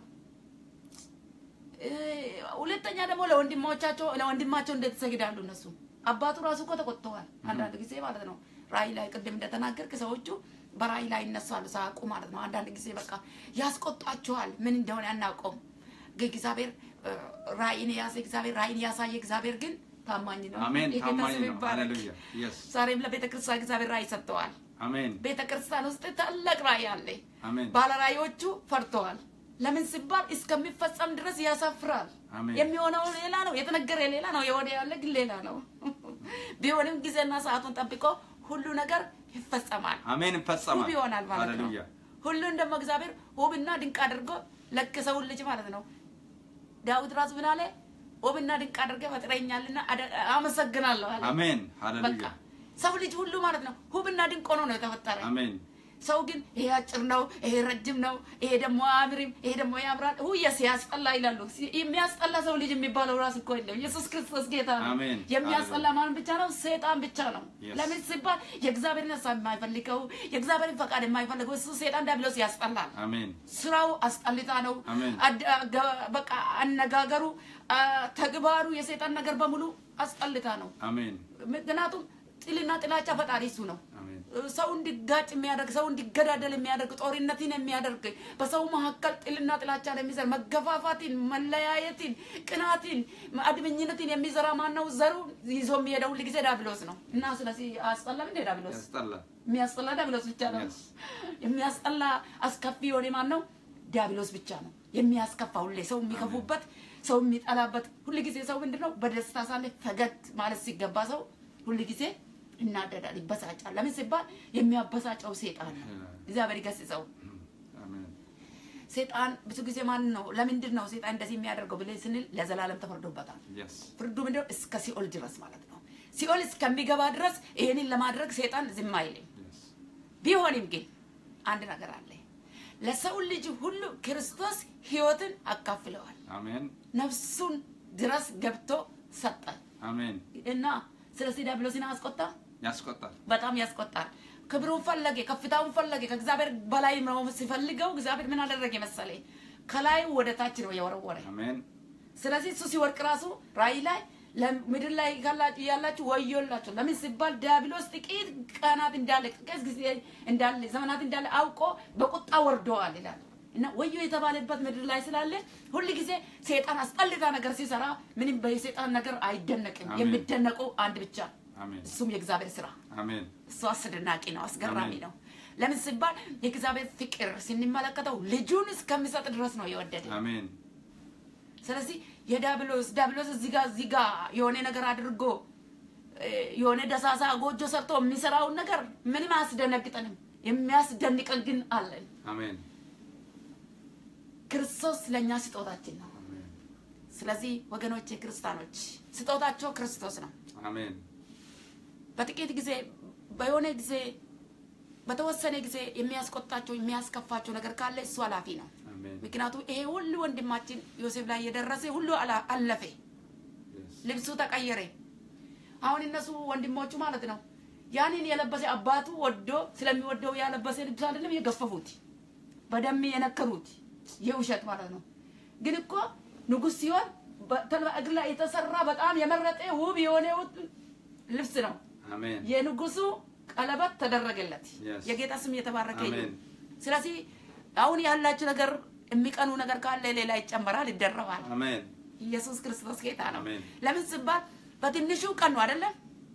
እ፣ ሁለተኛ ደግሞ ለወንድሞቻቸው ለወንድማቸው እንዴት ይሰግዳሉ? እነሱ አባቱ ራሱ እኮ ተቆጥተዋል። አንዳንድ ጊዜ ማለት ነው ራእይ ላይ ቅድም እንደተናገርክ ሰዎቹ በራእይ ላይ ይነሳሉ ሳያውቁ ማለት ነው። አንዳንድ ጊዜ በቃ ያስቆጣቸዋል። ምን እንደሆነ አናውቀውም። ግን እግዚአብሔር እ፣ ራእይን የያዘ እግዚአብሔር ራእይን ያሳየ እግዚአብሔር ግን ታማኝ ነው። አሜን። የጌታ ታማኝ ስም ነው። ይባረክ። ሃሌሉያ የስ ዛሬም ለቤተ ክርስቲያን እግዚአብሔር ራእይ ሰጥተዋል። አሜን። ቤተ ክርስቲያን ውስጥ ታላቅ ራእይ አለ። አሜን። ባለራእዮቹ ፈርተዋል። ለምን ሲባል እስከሚፈጸም ድረስ ያሳፍራል። አሜን። የሚሆነው ሌላ ነው፣ የተነገረ ሌላ ነው፣ የወደ ያለ ግን ሌላ ነው። ቢሆንም ጊዜና ሰዓቱን ጠብቆ ሁሉ ነገር ይፈጸማል። አሜን። ይፈጸማል። ውብ ይሆናል ማለት ነው። ሃሌሉያ ሁሉን ደግሞ እግዚአብሔር ውብና ድንቅ አድርጎ ለከሰውን ልጅ ማለት ነው። ዳዊት ራሱ ምን አለ? ውብና ድንቅ አድርገህ ፈጥረኛልና አደ- አመሰግናለሁ አለ። አሜን። በቃ ሃሌሉያ ሰው ልጅ ሁሉ ማለት ነው ውብና ድንቅ ሆኖ ነው የተፈጠረ። አሜን። ሰው ግን ይሄ አጭር ነው፣ ይሄ ረጅም ነው፣ ይሄ ደግሞ አያምርም፣ ይሄ ደግሞ ያምራል፣ ሁየስ ያስጠላ ይላሉ። ሲ- የሚያስጠላ ሰው ልጅ የሚባለው ራሱ እኮ የለም። ኢየሱስ ክርስቶስ ጌታ ነው። አሜን። የሚያስጠላ ማን ብቻ ነው? ሰይጣን ብቻ ነው። Yes. ለምን ሲባል የእግዚአብሔርን ሀሳብ የማይፈልገው የእግዚአብሔርን ፈቃድ የማይፈልገው እሱ ሰይጣን ዲያብሎስ ያስጠላል። አሜን። ስራው አስጠልታ ነው። አሜን። አድ- አገ- በቃ አነጋገሩ፣ አ፣ ተግባሩ የሰይጣን ነገር በሙሉ አስጠልታ ነው። አሜን። ምክንያቱም ጥልና ጥላቻ ፈጣሪ እሱ ነው። አሜን። ሰው እንዲጋጭ የሚያደርግ ሰው እንዲገዳደል የሚያደርግ ጦርነትን የሚያደርግ በሰው መካከል ጥልና ጥላቻን የሚዘር መገፋፋትን፣ መለያየትን፣ ቅናትን፣ አድመኝነትን የሚዘራ ማን ነው? ዘሩ ይዞ የሚሄደው ሁል ጊዜ ዳብሎስ ነው እና ስለዚህ አያስጠላም እንደ ዳብሎስ ያስጠላል። የሚያስጠላ ዳብሎስ ብቻ ነው። Yes. የሚያስጠላ አስከፊ የሆነ ማን ነው? ዲያብሎስ ብቻ ነው የሚያስከፋ። ሁሌ ሰው የሚከፉበት ሰው የሚጠላበት ሁል ጊዜ ሰው ምንድን ነው በደስታ ሳለ ፈገግ ማለት ሲገባ ሰው ሁል ጊዜ ይናደዳል፣ ይበሳጫል። ለምን ሲባል የሚያበሳጨው ሴጣን ነው። እግዚአብሔር ይገስጸው። አሜን። ሴጣን ብዙ ጊዜ ማን ነው ለምንድን ነው ሴጣን እንደዚህ የሚያደርገው ብለን ስንል ለዘላለም ተፈርዶበታል። የስ ፍርዱ ምንድን ነው? እስከ ሲኦል ድረስ ማለት ነው። ሲኦል እስከሚገባ ድረስ ይሄንን ለማድረግ ሴጣን ዝም አይልም። የስ ቢሆንም ግን አንድ ነገር አለ። ለሰው ልጅ ሁሉ ክርስቶስ ሕይወትን አካፍለዋል። አሜን። ነፍሱን ድረስ ገብቶ ሰጠ አሜን። እና ስለዚህ ዲያብሎስን አስቆጣ። ያስቆጣል። በጣም ያስቆጣል። ክብሩን ፈለገ፣ ከፍታውን ፈለገ። ከእግዚአብሔር በላይ ነው ሲፈልገው እግዚአብሔር ምን አደረገ መሰለ? ከላይ ወደ ታች ነው የወረወረ። አሜን። ስለዚህ እሱ ሲወርቅ ራሱ ራእይ ላይ ለምድር ላይ ካላችሁ ያላችሁ ወዮላችሁ። ለምን ሲባል ዲያብሎስ ጥቂት ቀናት እንዳለ ጥቂት ጊዜ እንዳለ ዘመናት እንዳለ አውቆ በቁጣ ወርደዋል ይላል እና ወዮ የተባለበት ምድር ላይ ስላለ ሁል ጊዜ ሰይጣን አስጠልታ ነገር ሲሰራ ምንም በሰይጣን ነገር አይደነቅም። አሜን። የሚደነቀው አንድ ብቻ አሜን። እሱም የእግዚአብሔር ስራ አሜን። እሱ አስደናቂ ነው፣ አስገራሚ አሜን። ነው። ለምን ሲባል የእግዚአብሔር ፍቅር ስንመለከተው ልጁን እስከሚሰጥ ድረስ ነው የወደደ። አሜን። ስለዚህ የዳብሎስ ዳብሎስ እዚህ ጋር እዚህ ጋር የሆነ ነገር አድርጎ እ፣ የሆነ ደሳሳ ጎጆ ሰርቶ የሚሰራውን ነገር ምንም አያስደነግጠንም። የሚያስደንቀን ግን አለን። አሜን። ክርስቶስ ለእኛ ስጦታችን ነው። አሜን። ስለዚህ ወገኖቼ ክርስቲያኖች ስጦታቸው ክርስቶስ ነው። አሜን። በጥቂት ጊዜ በሆነ ጊዜ በተወሰነ ጊዜ የሚያስቆጣቸው የሚያስከፋቸው ነገር ካለ እሱ ኃላፊ ነው። አሜን። ምክንያቱም ይሄ ሁሉ ወንድማችን ዮሴፍ ላይ የደረሰ ሁሉ አላ- አለፈ፣ የስ ልብሱ ተቀየረ። አሁን እነሱ ወንድሞቹ ማለት ነው ያንን የለበሰ አባቱ ወዶ ስለሚወደው ያለበሰ ልብስ አይደለም የገፈፉት፣ በደም የነከሩት የውሸት ማለት ነው። ግን እኮ ንጉሥ ሲሆን በተልባ እግር ላይ የተሰራ በጣም የመረጠ ውብ የሆነ ልብስ ነው። አሜን። የንጉሱ ቀለበት ተደረገለት። Yes. የጌታ ስም የተባረከ አሜን። ይሁን። ስለዚህ አሁን ያላችሁ ነገር የሚቀኑ ነገር ካለ ሌላ ይጨመራል፣ ይደረባል። አሜን ኢየሱስ ክርስቶስ ጌታ ነው። አሜን። ለምን ሲባል በትንሹ ቀኑ አይደለም፣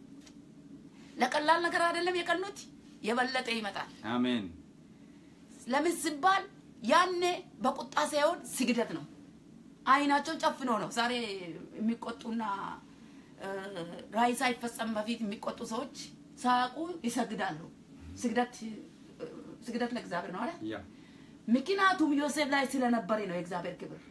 ለቀላል ነገር አይደለም የቀኑት፣ የበለጠ ይመጣል። አሜን ለምን ሲባል ያኔ በቁጣ ሳይሆን ስግደት ነው። አይናቸውን ጨፍኖ ነው ዛሬ የሚቆጡና እ፣ ራእይ ሳይፈጸም በፊት የሚቆጡ ሰዎች ሳያውቁ ይሰግዳሉ። ስግደት እ፣ ስግደት ለእግዚአብሔር ነው አለ። ያ ምክንያቱም ዮሴፍ ላይ ስለነበረ ነው የእግዚአብሔር ክብር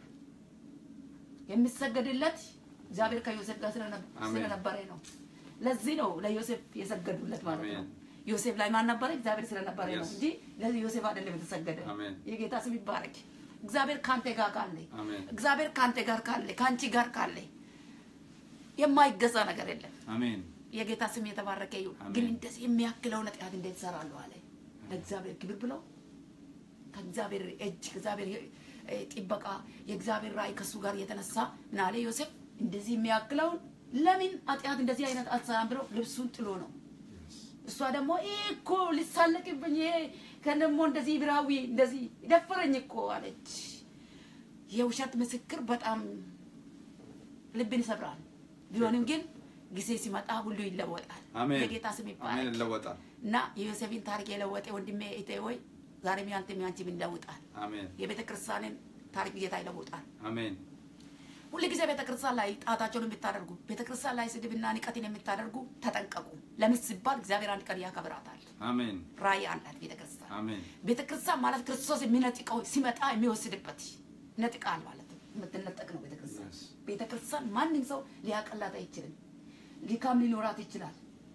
የሚሰገድለት እግዚአብሔር ከዮሴፍ ጋር ስለነ- አሜን። ስለነበረ ነው። ለዚህ ነው ለዮሴፍ የሰገዱለት ማለት ነው። አሜን። ዮሴፍ ላይ ማን ነበረ? እግዚአብሔር ስለነበረ ነው Yes. እንጂ ለዚህ ዮሴፍ አይደለም የተሰገደ። አሜን። የጌታ ስም ይባረክ። እግዚአብሔር ካንተ ጋር ካለ አሜን እግዚአብሔር ካንተ ጋር ካለ ከአንቺ ጋር ካለ የማይገዛ ነገር የለም። አሜን የጌታ ስም የተባረከ ይሁን። አሜን። ግን እንደዚህ የሚያክለውን ኃጢአት እንዴት እሰራለሁ አለ። ለእግዚአብሔር ክብር ብለው ከእግዚአብሔር እጅ ከእግዚአብሔር እ፣ ጥበቃ የእግዚአብሔር ራእይ ከእሱ ጋር የተነሳ ምን አለ ዮሴፍ እንደዚህ የሚያክለውን ለምን ኃጢአት እንደዚህ አይነት አትሰራም ብለው ልብሱን ጥሎ ነው። እሷ ደግሞ ይህ እኮ ሊሳለቅብኝ ይሄ ከደግሞ እንደዚህ ብራዊ እንደዚህ ደፈረኝ እኮ አለች። የውሸት ምስክር በጣም ልብን ይሰብራል። ቢሆንም ግን ጊዜ ሲመጣ ሁሉ ይለወጣል። አሜን የጌታ ስም አሜን ይባላል። ይለወጣል እና የዮሴፍን ታሪክ የለወጠ ወንድሜ እህቴ ሆይ ዛሬም ያንተም ያንቺም ይለውጣል። አሜን የቤተ ክርስቲያንን ታሪክ ጌታ ይለውጣል። አሜን ሁል ጊዜ ቤተ ክርስቲያን ላይ ጣታቸውን የምታደርጉ ቤተ ክርስቲያን ላይ ስድብና ንቀትን የምታደርጉ ተጠንቀቁ። ለምን ሲባል እግዚአብሔር አንድ ቀን ያከብራታል። አሜን ራእይ አላት ቤተ ክርስቲያን። አሜን ቤተ ክርስቲያን ማለት ክርስቶስ የሚነጥቀው ሲመጣ የሚወስድበት ነጥቃል ማለት ነው። የምትነጠቅ ነው ቤተ ክርስቲያን። Yes. ቤተ ክርስቲያን ማንም ሰው ሊያቀላት አይችልም። ሊካም ሊኖራት ይችላል።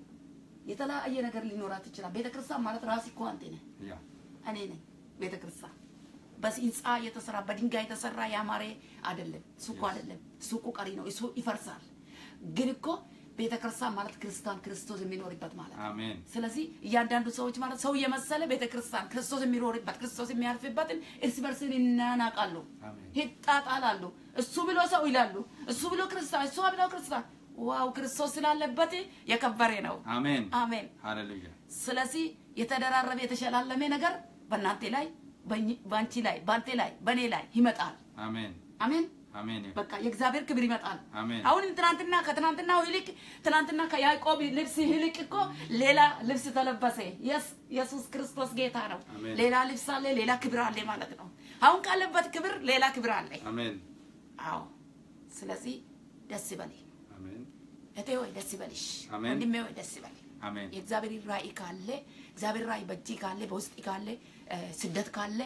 የተለያየ ነገር ሊኖራት ይችላል። ቤተ ክርስቲያን ማለት ራስ እኮ አንተ ነህ፣ ያ እኔ ነኝ። ቤተ ክርስቲያን በህንፃ የተሰራ በድንጋይ የተሰራ ያማረ አይደለም። ሱቁ አይደለም። ሱቁ ቀሪ ነው። እሱ ይፈርሳል። ግን እኮ ቤተ ክርስቲያን ማለት ክርስቲያን ክርስቶስ የሚኖርበት ማለት ነው። አሜን ስለዚህ እያንዳንዱ ሰዎች ማለት ሰው የመሰለ ቤተ ክርስቲያን ክርስቶስ የሚኖርበት ክርስቶስ የሚያርፍበትን እርስ በርስን ይናናቃሉ፣ አሜን ይጣጣላሉ። እሱ ብሎ ሰው ይላሉ፣ እሱ ብሎ ክርስቲያን፣ እሷ ብሎ ክርስቲያን። ዋው ክርስቶስ ስላለበት የከበረ ነው። አሜን አሜን። ሃሌሉያ ስለዚህ የተደራረበ የተሸላለመ ነገር በእናንተ ላይ በእኝ- በአንቺ ላይ በአንተ ላይ በእኔ ላይ ይመጣል። አሜን አሜን። አሜን በቃ የእግዚአብሔር ክብር ይመጣል። አሜን አሁንም ትናንትና ከትናንትናው ይልቅ ትናንትና ከያዕቆብ ልብስ ይልቅ እኮ ሌላ ልብስ ተለበሰ። የስ- ኢየሱስ ክርስቶስ ጌታ ነው። አሜን። ሌላ ልብስ አለ፣ ሌላ ክብር አለ ማለት ነው። አሁን ካለበት ክብር ሌላ ክብር አለ። አሜን አዎ። ስለዚህ ደስ ይበል አሜን እቴ ወይ ደስ ይበልሽ፣ አሜን። ወንድሜ ወይ ደስ ይበል። አሜን የእግዚአብሔር ራእይ ካለ እግዚአብሔር ራእይ በእጅ ካለ በውስጥ ካለ እ፣ ስደት ካለ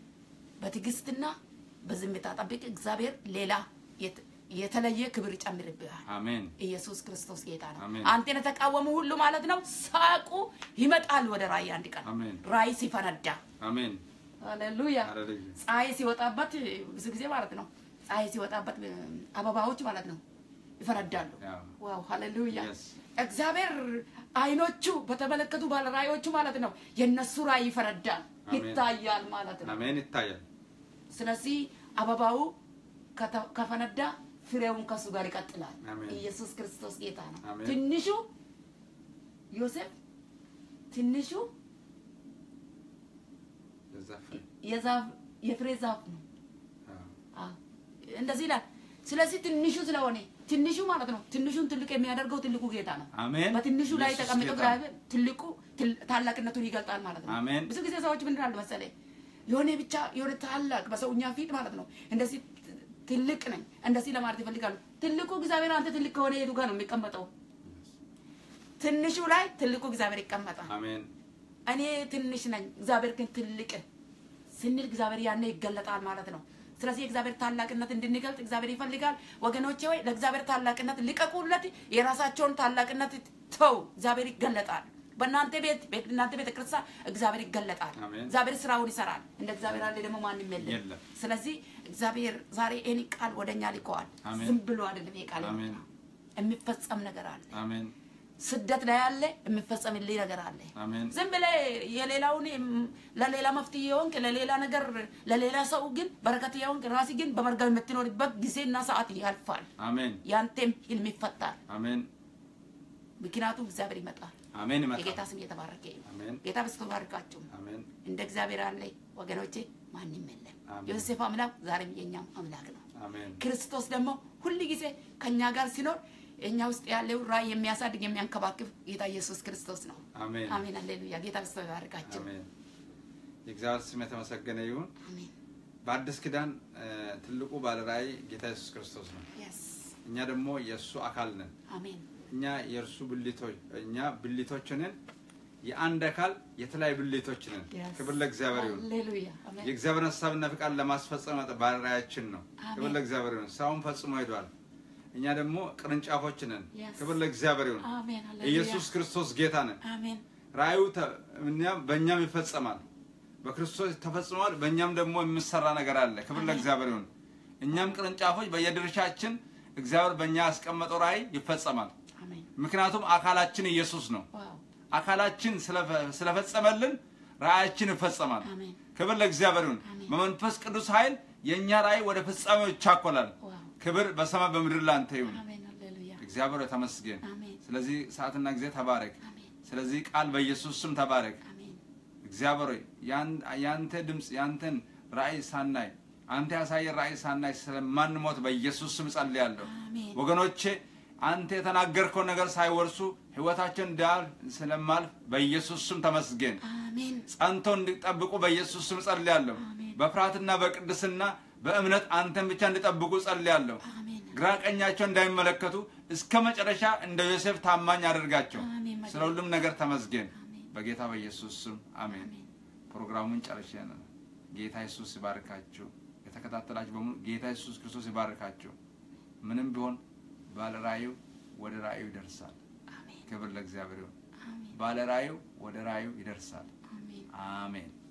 በትዕግስትና በዝምታ ጠብቅ። እግዚአብሔር ሌላ የት- የተለየ ክብር ይጨምርብሃል። አሜን ኢየሱስ ክርስቶስ ጌታ ነው። አሜን። አንተን የተቃወሙ ሁሉ ማለት ነው ሳቁ ይመጣል ወደ ራእይ አንድ ቀን አሜን ራእይ ሲፈነዳ አሜን ሃሌሉያ ሃሌሉያ ፀሐይ ሲወጣበት ብዙ ጊዜ ማለት ነው ፀሐይ ሲወጣበት እ፣ አበባዎች ማለት ነው ይፈነዳሉ። ያው ዋው ሃሌሉያ Yes. እግዚአብሔር አይኖቹ በተመለከቱ ባለ ራእዮቹ ማለት ነው የነሱ ራእይ ይፈነዳል አሜን። ይታያል ማለት ነው። አሜን ይታያል ስለዚህ አበባው ከተ- ከፈነዳ ፍሬውን ከሱ ጋር ይቀጥላል። አሜን። ኢየሱስ ክርስቶስ ጌታ ነው። አሜን። ትንሹ ዮሴፍ ትንሹ የዛፍ የዛፍ የፍሬ ዛፍ ነው። አዎ አዎ፣ እንደዚህ ይላል። ስለዚህ ትንሹ ስለሆነ ትንሹ ማለት ነው ትንሹን ትልቅ የሚያደርገው ትልቁ ጌታ ነው። አሜን በትንሹ ላይ ኢየሱስ ተቀምጦ ጌታ ነው። እግዚአብሔር ትልቁ ትል- ታላቅነቱን ይገልጣል ማለት ነው። አሜን። ብዙ ጊዜ ሰዎች ምንድን አለ መሰለኝ የሆነ ብቻ የሆነ ታላቅ በሰውኛ ፊት ማለት ነው እንደዚህ ትልቅ ነኝ እንደዚህ ለማለት ይፈልጋሉ። ትልቁ እግዚአብሔር አንተ ትልቅ ከሆነ የቱ ጋር ነው የሚቀመጠው? ትንሹ ላይ ትልቁ እግዚአብሔር ይቀመጣል። አሜን እኔ ትንሽ ነኝ፣ እግዚአብሔር ግን ትልቅ ስንል እግዚአብሔር ያኔ ይገለጣል ማለት ነው። ስለዚህ የእግዚአብሔር ታላቅነት እንድንገልጥ እግዚአብሔር ይፈልጋል። ወገኖቼ ወይ ለእግዚአብሔር ታላቅነት ልቀቁለት። የራሳቸውን ታላቅነት ተው፣ እግዚአብሔር ይገለጣል። በእናንተ ቤት ቤት እናንተ ቤተ ክርስቲያን እግዚአብሔር ይገለጣል። አሜን። እግዚአብሔር ስራውን ይሰራል። እንደ እግዚአብሔር ያለ ደግሞ ማንም የለም። የለም። ስለዚህ እግዚአብሔር ዛሬ ይህን ቃል ወደኛ ልከዋል። አሜን። ዝም ብሎ አይደለም ይሄ ቃል አሜን። የመጣው። የሚፈጸም ነገር አለ። አሜን ስደት ላይ ያለ የሚፈጸምልኝ ነገር አለ። አሜን ዝም ብለህ የሌላውን ም- ለሌላ መፍትሄ የሆንክ ለሌላ ነገር ለሌላ ሰው ግን በረከት የሆንክ ራሲ ግን በመርገም የምትኖርበት ጊዜና ሰዓት ያልፋል። አሜን ያንተም ህልም ይፈታል። አሜን ምክንያቱም እግዚአብሔር ይመጣል። አሜን የጌታ ይመጣል ስም እየተባረከ ይሁን። አሜን ጌታ በስቶ ባርካችሁ። አሜን እንደ እግዚአብሔር ያለ ወገኖቼ ማንም የለም። አሜን። የዮሴፍ አምላክ ዛሬም የእኛም አምላክ ነው። አሜን ክርስቶስ ደግሞ ሁል ጊዜ ከኛ ጋር ሲኖር እኛ ውስጥ ያለው ራእይ የሚያሳድግ የሚያንከባክብ ጌታ ኢየሱስ ክርስቶስ ነው። አሜን አሜን፣ አሌሉያ። ጌታ በስቶ ይባርካቸው። አሜን የእግዚአብሔር ስም የተመሰገነ ይሁን አሜን። በአዲስ ኪዳን እ፣ ትልቁ ባለራእይ ጌታ ኢየሱስ ክርስቶስ ነው የስ እኛ ደግሞ የእሱ አካል ነን አሜን፣ እኛ የእርሱ ብልቶች እኛ ብልቶች ነን የአንድ አካል የተለያዩ ብልቶች ነን Yes. ክብር ለእግዚአብሔር ይሁን አሌሉያ። አሜን፣ የእግዚአብሔር ሀሳብና ፍቃድ ለማስፈጸም ባለራእያችን ነው አሜን። ክብር ለእግዚአብሔር ይሁን ስራውን ፈጽሞ ሄዷል እኛ ደግሞ ቅርንጫፎች ነን Yes. ክብር ለእግዚአብሔር ይሁን አሜን፣ አሌሉያ። ኢየሱስ ክርስቶስ ጌታ ነን አሜን፣ ራእዩ ተ- እኛም በእኛም ይፈጸማል በክርስቶስ ተፈጽሟል በእኛም ደግሞ የሚሰራ ነገር አለ ክብር አሜን። ለእግዚአብሔር ይሁን እኛም ቅርንጫፎች በየድርሻችን እግዚአብሔር በእኛ ያስቀመጠው ራእይ ይፈጸማል አሜን። ምክንያቱም አካላችን ኢየሱስ ነው ዋው፣ አካላችን ስለፈ- ስለፈጸመልን ራእያችን ይፈጸማል አሜን፣ ክብር ለእግዚአብሔር ይሁን አሜን። በመንፈስ ቅዱስ ኃይል የእኛ ራእይ ወደ ፍጻሜው ይቻኮላል ዋው፣ ክብር በሰማይ በምድር ላንተ ይሁን አሜን፣ አሌሉያ። እግዚአብሔር ሆይ ተመስገን አሜን፣ ስለዚህ ሰዓትና ጊዜ ተባረክ አሜን፣ ስለዚህ ቃል በኢየሱስ ስም ተባረክ አሜን፣ እግዚአብሔር ሆይ ያን- ያንተ ድምፅ ያንተን ራእይ ሳናይ አንተ ያሳየን ራእይ ሳናይ ስለማንሞት በኢየሱስ ስም ጸልያለሁ አሜን። ወገኖቼ አንተ የተናገርከው ነገር ሳይወርሱ ህይወታችን ዳር ስለማልፍ በኢየሱስ ስም ተመስገን አሜን፣ ጸንቶ እንዲጠብቁ በኢየሱስ ስም ጸልያለሁ አሜን። በፍርሃትና በቅድስና በእምነት አንተን ብቻ እንዲጠብቁ ጸልያለሁ አሜን፣ ግራ ቀኛቸው እንዳይመለከቱ እስከ መጨረሻ እንደ ዮሴፍ ታማኝ አድርጋቸው አሜን። ስለ ሁሉም ነገር ተመስገን አሜን። በጌታ በኢየሱስ ስም አሜን አሜን። ፕሮግራሙን ጨርሼ ነው ጌታ ኢየሱስ ይባርካችሁ የተከታተላችሁ በሙሉ ጌታ ኢየሱስ ክርስቶስ ይባርካችሁ ምንም ቢሆን ባለ ራእዩ ወደ ራእዩ ይደርሳል አሜን፣ ክብር ለእግዚአብሔር ይሁን አሜን፣ ባለ ራእዩ ወደ ራእዩ ይደርሳል አሜን። አሜን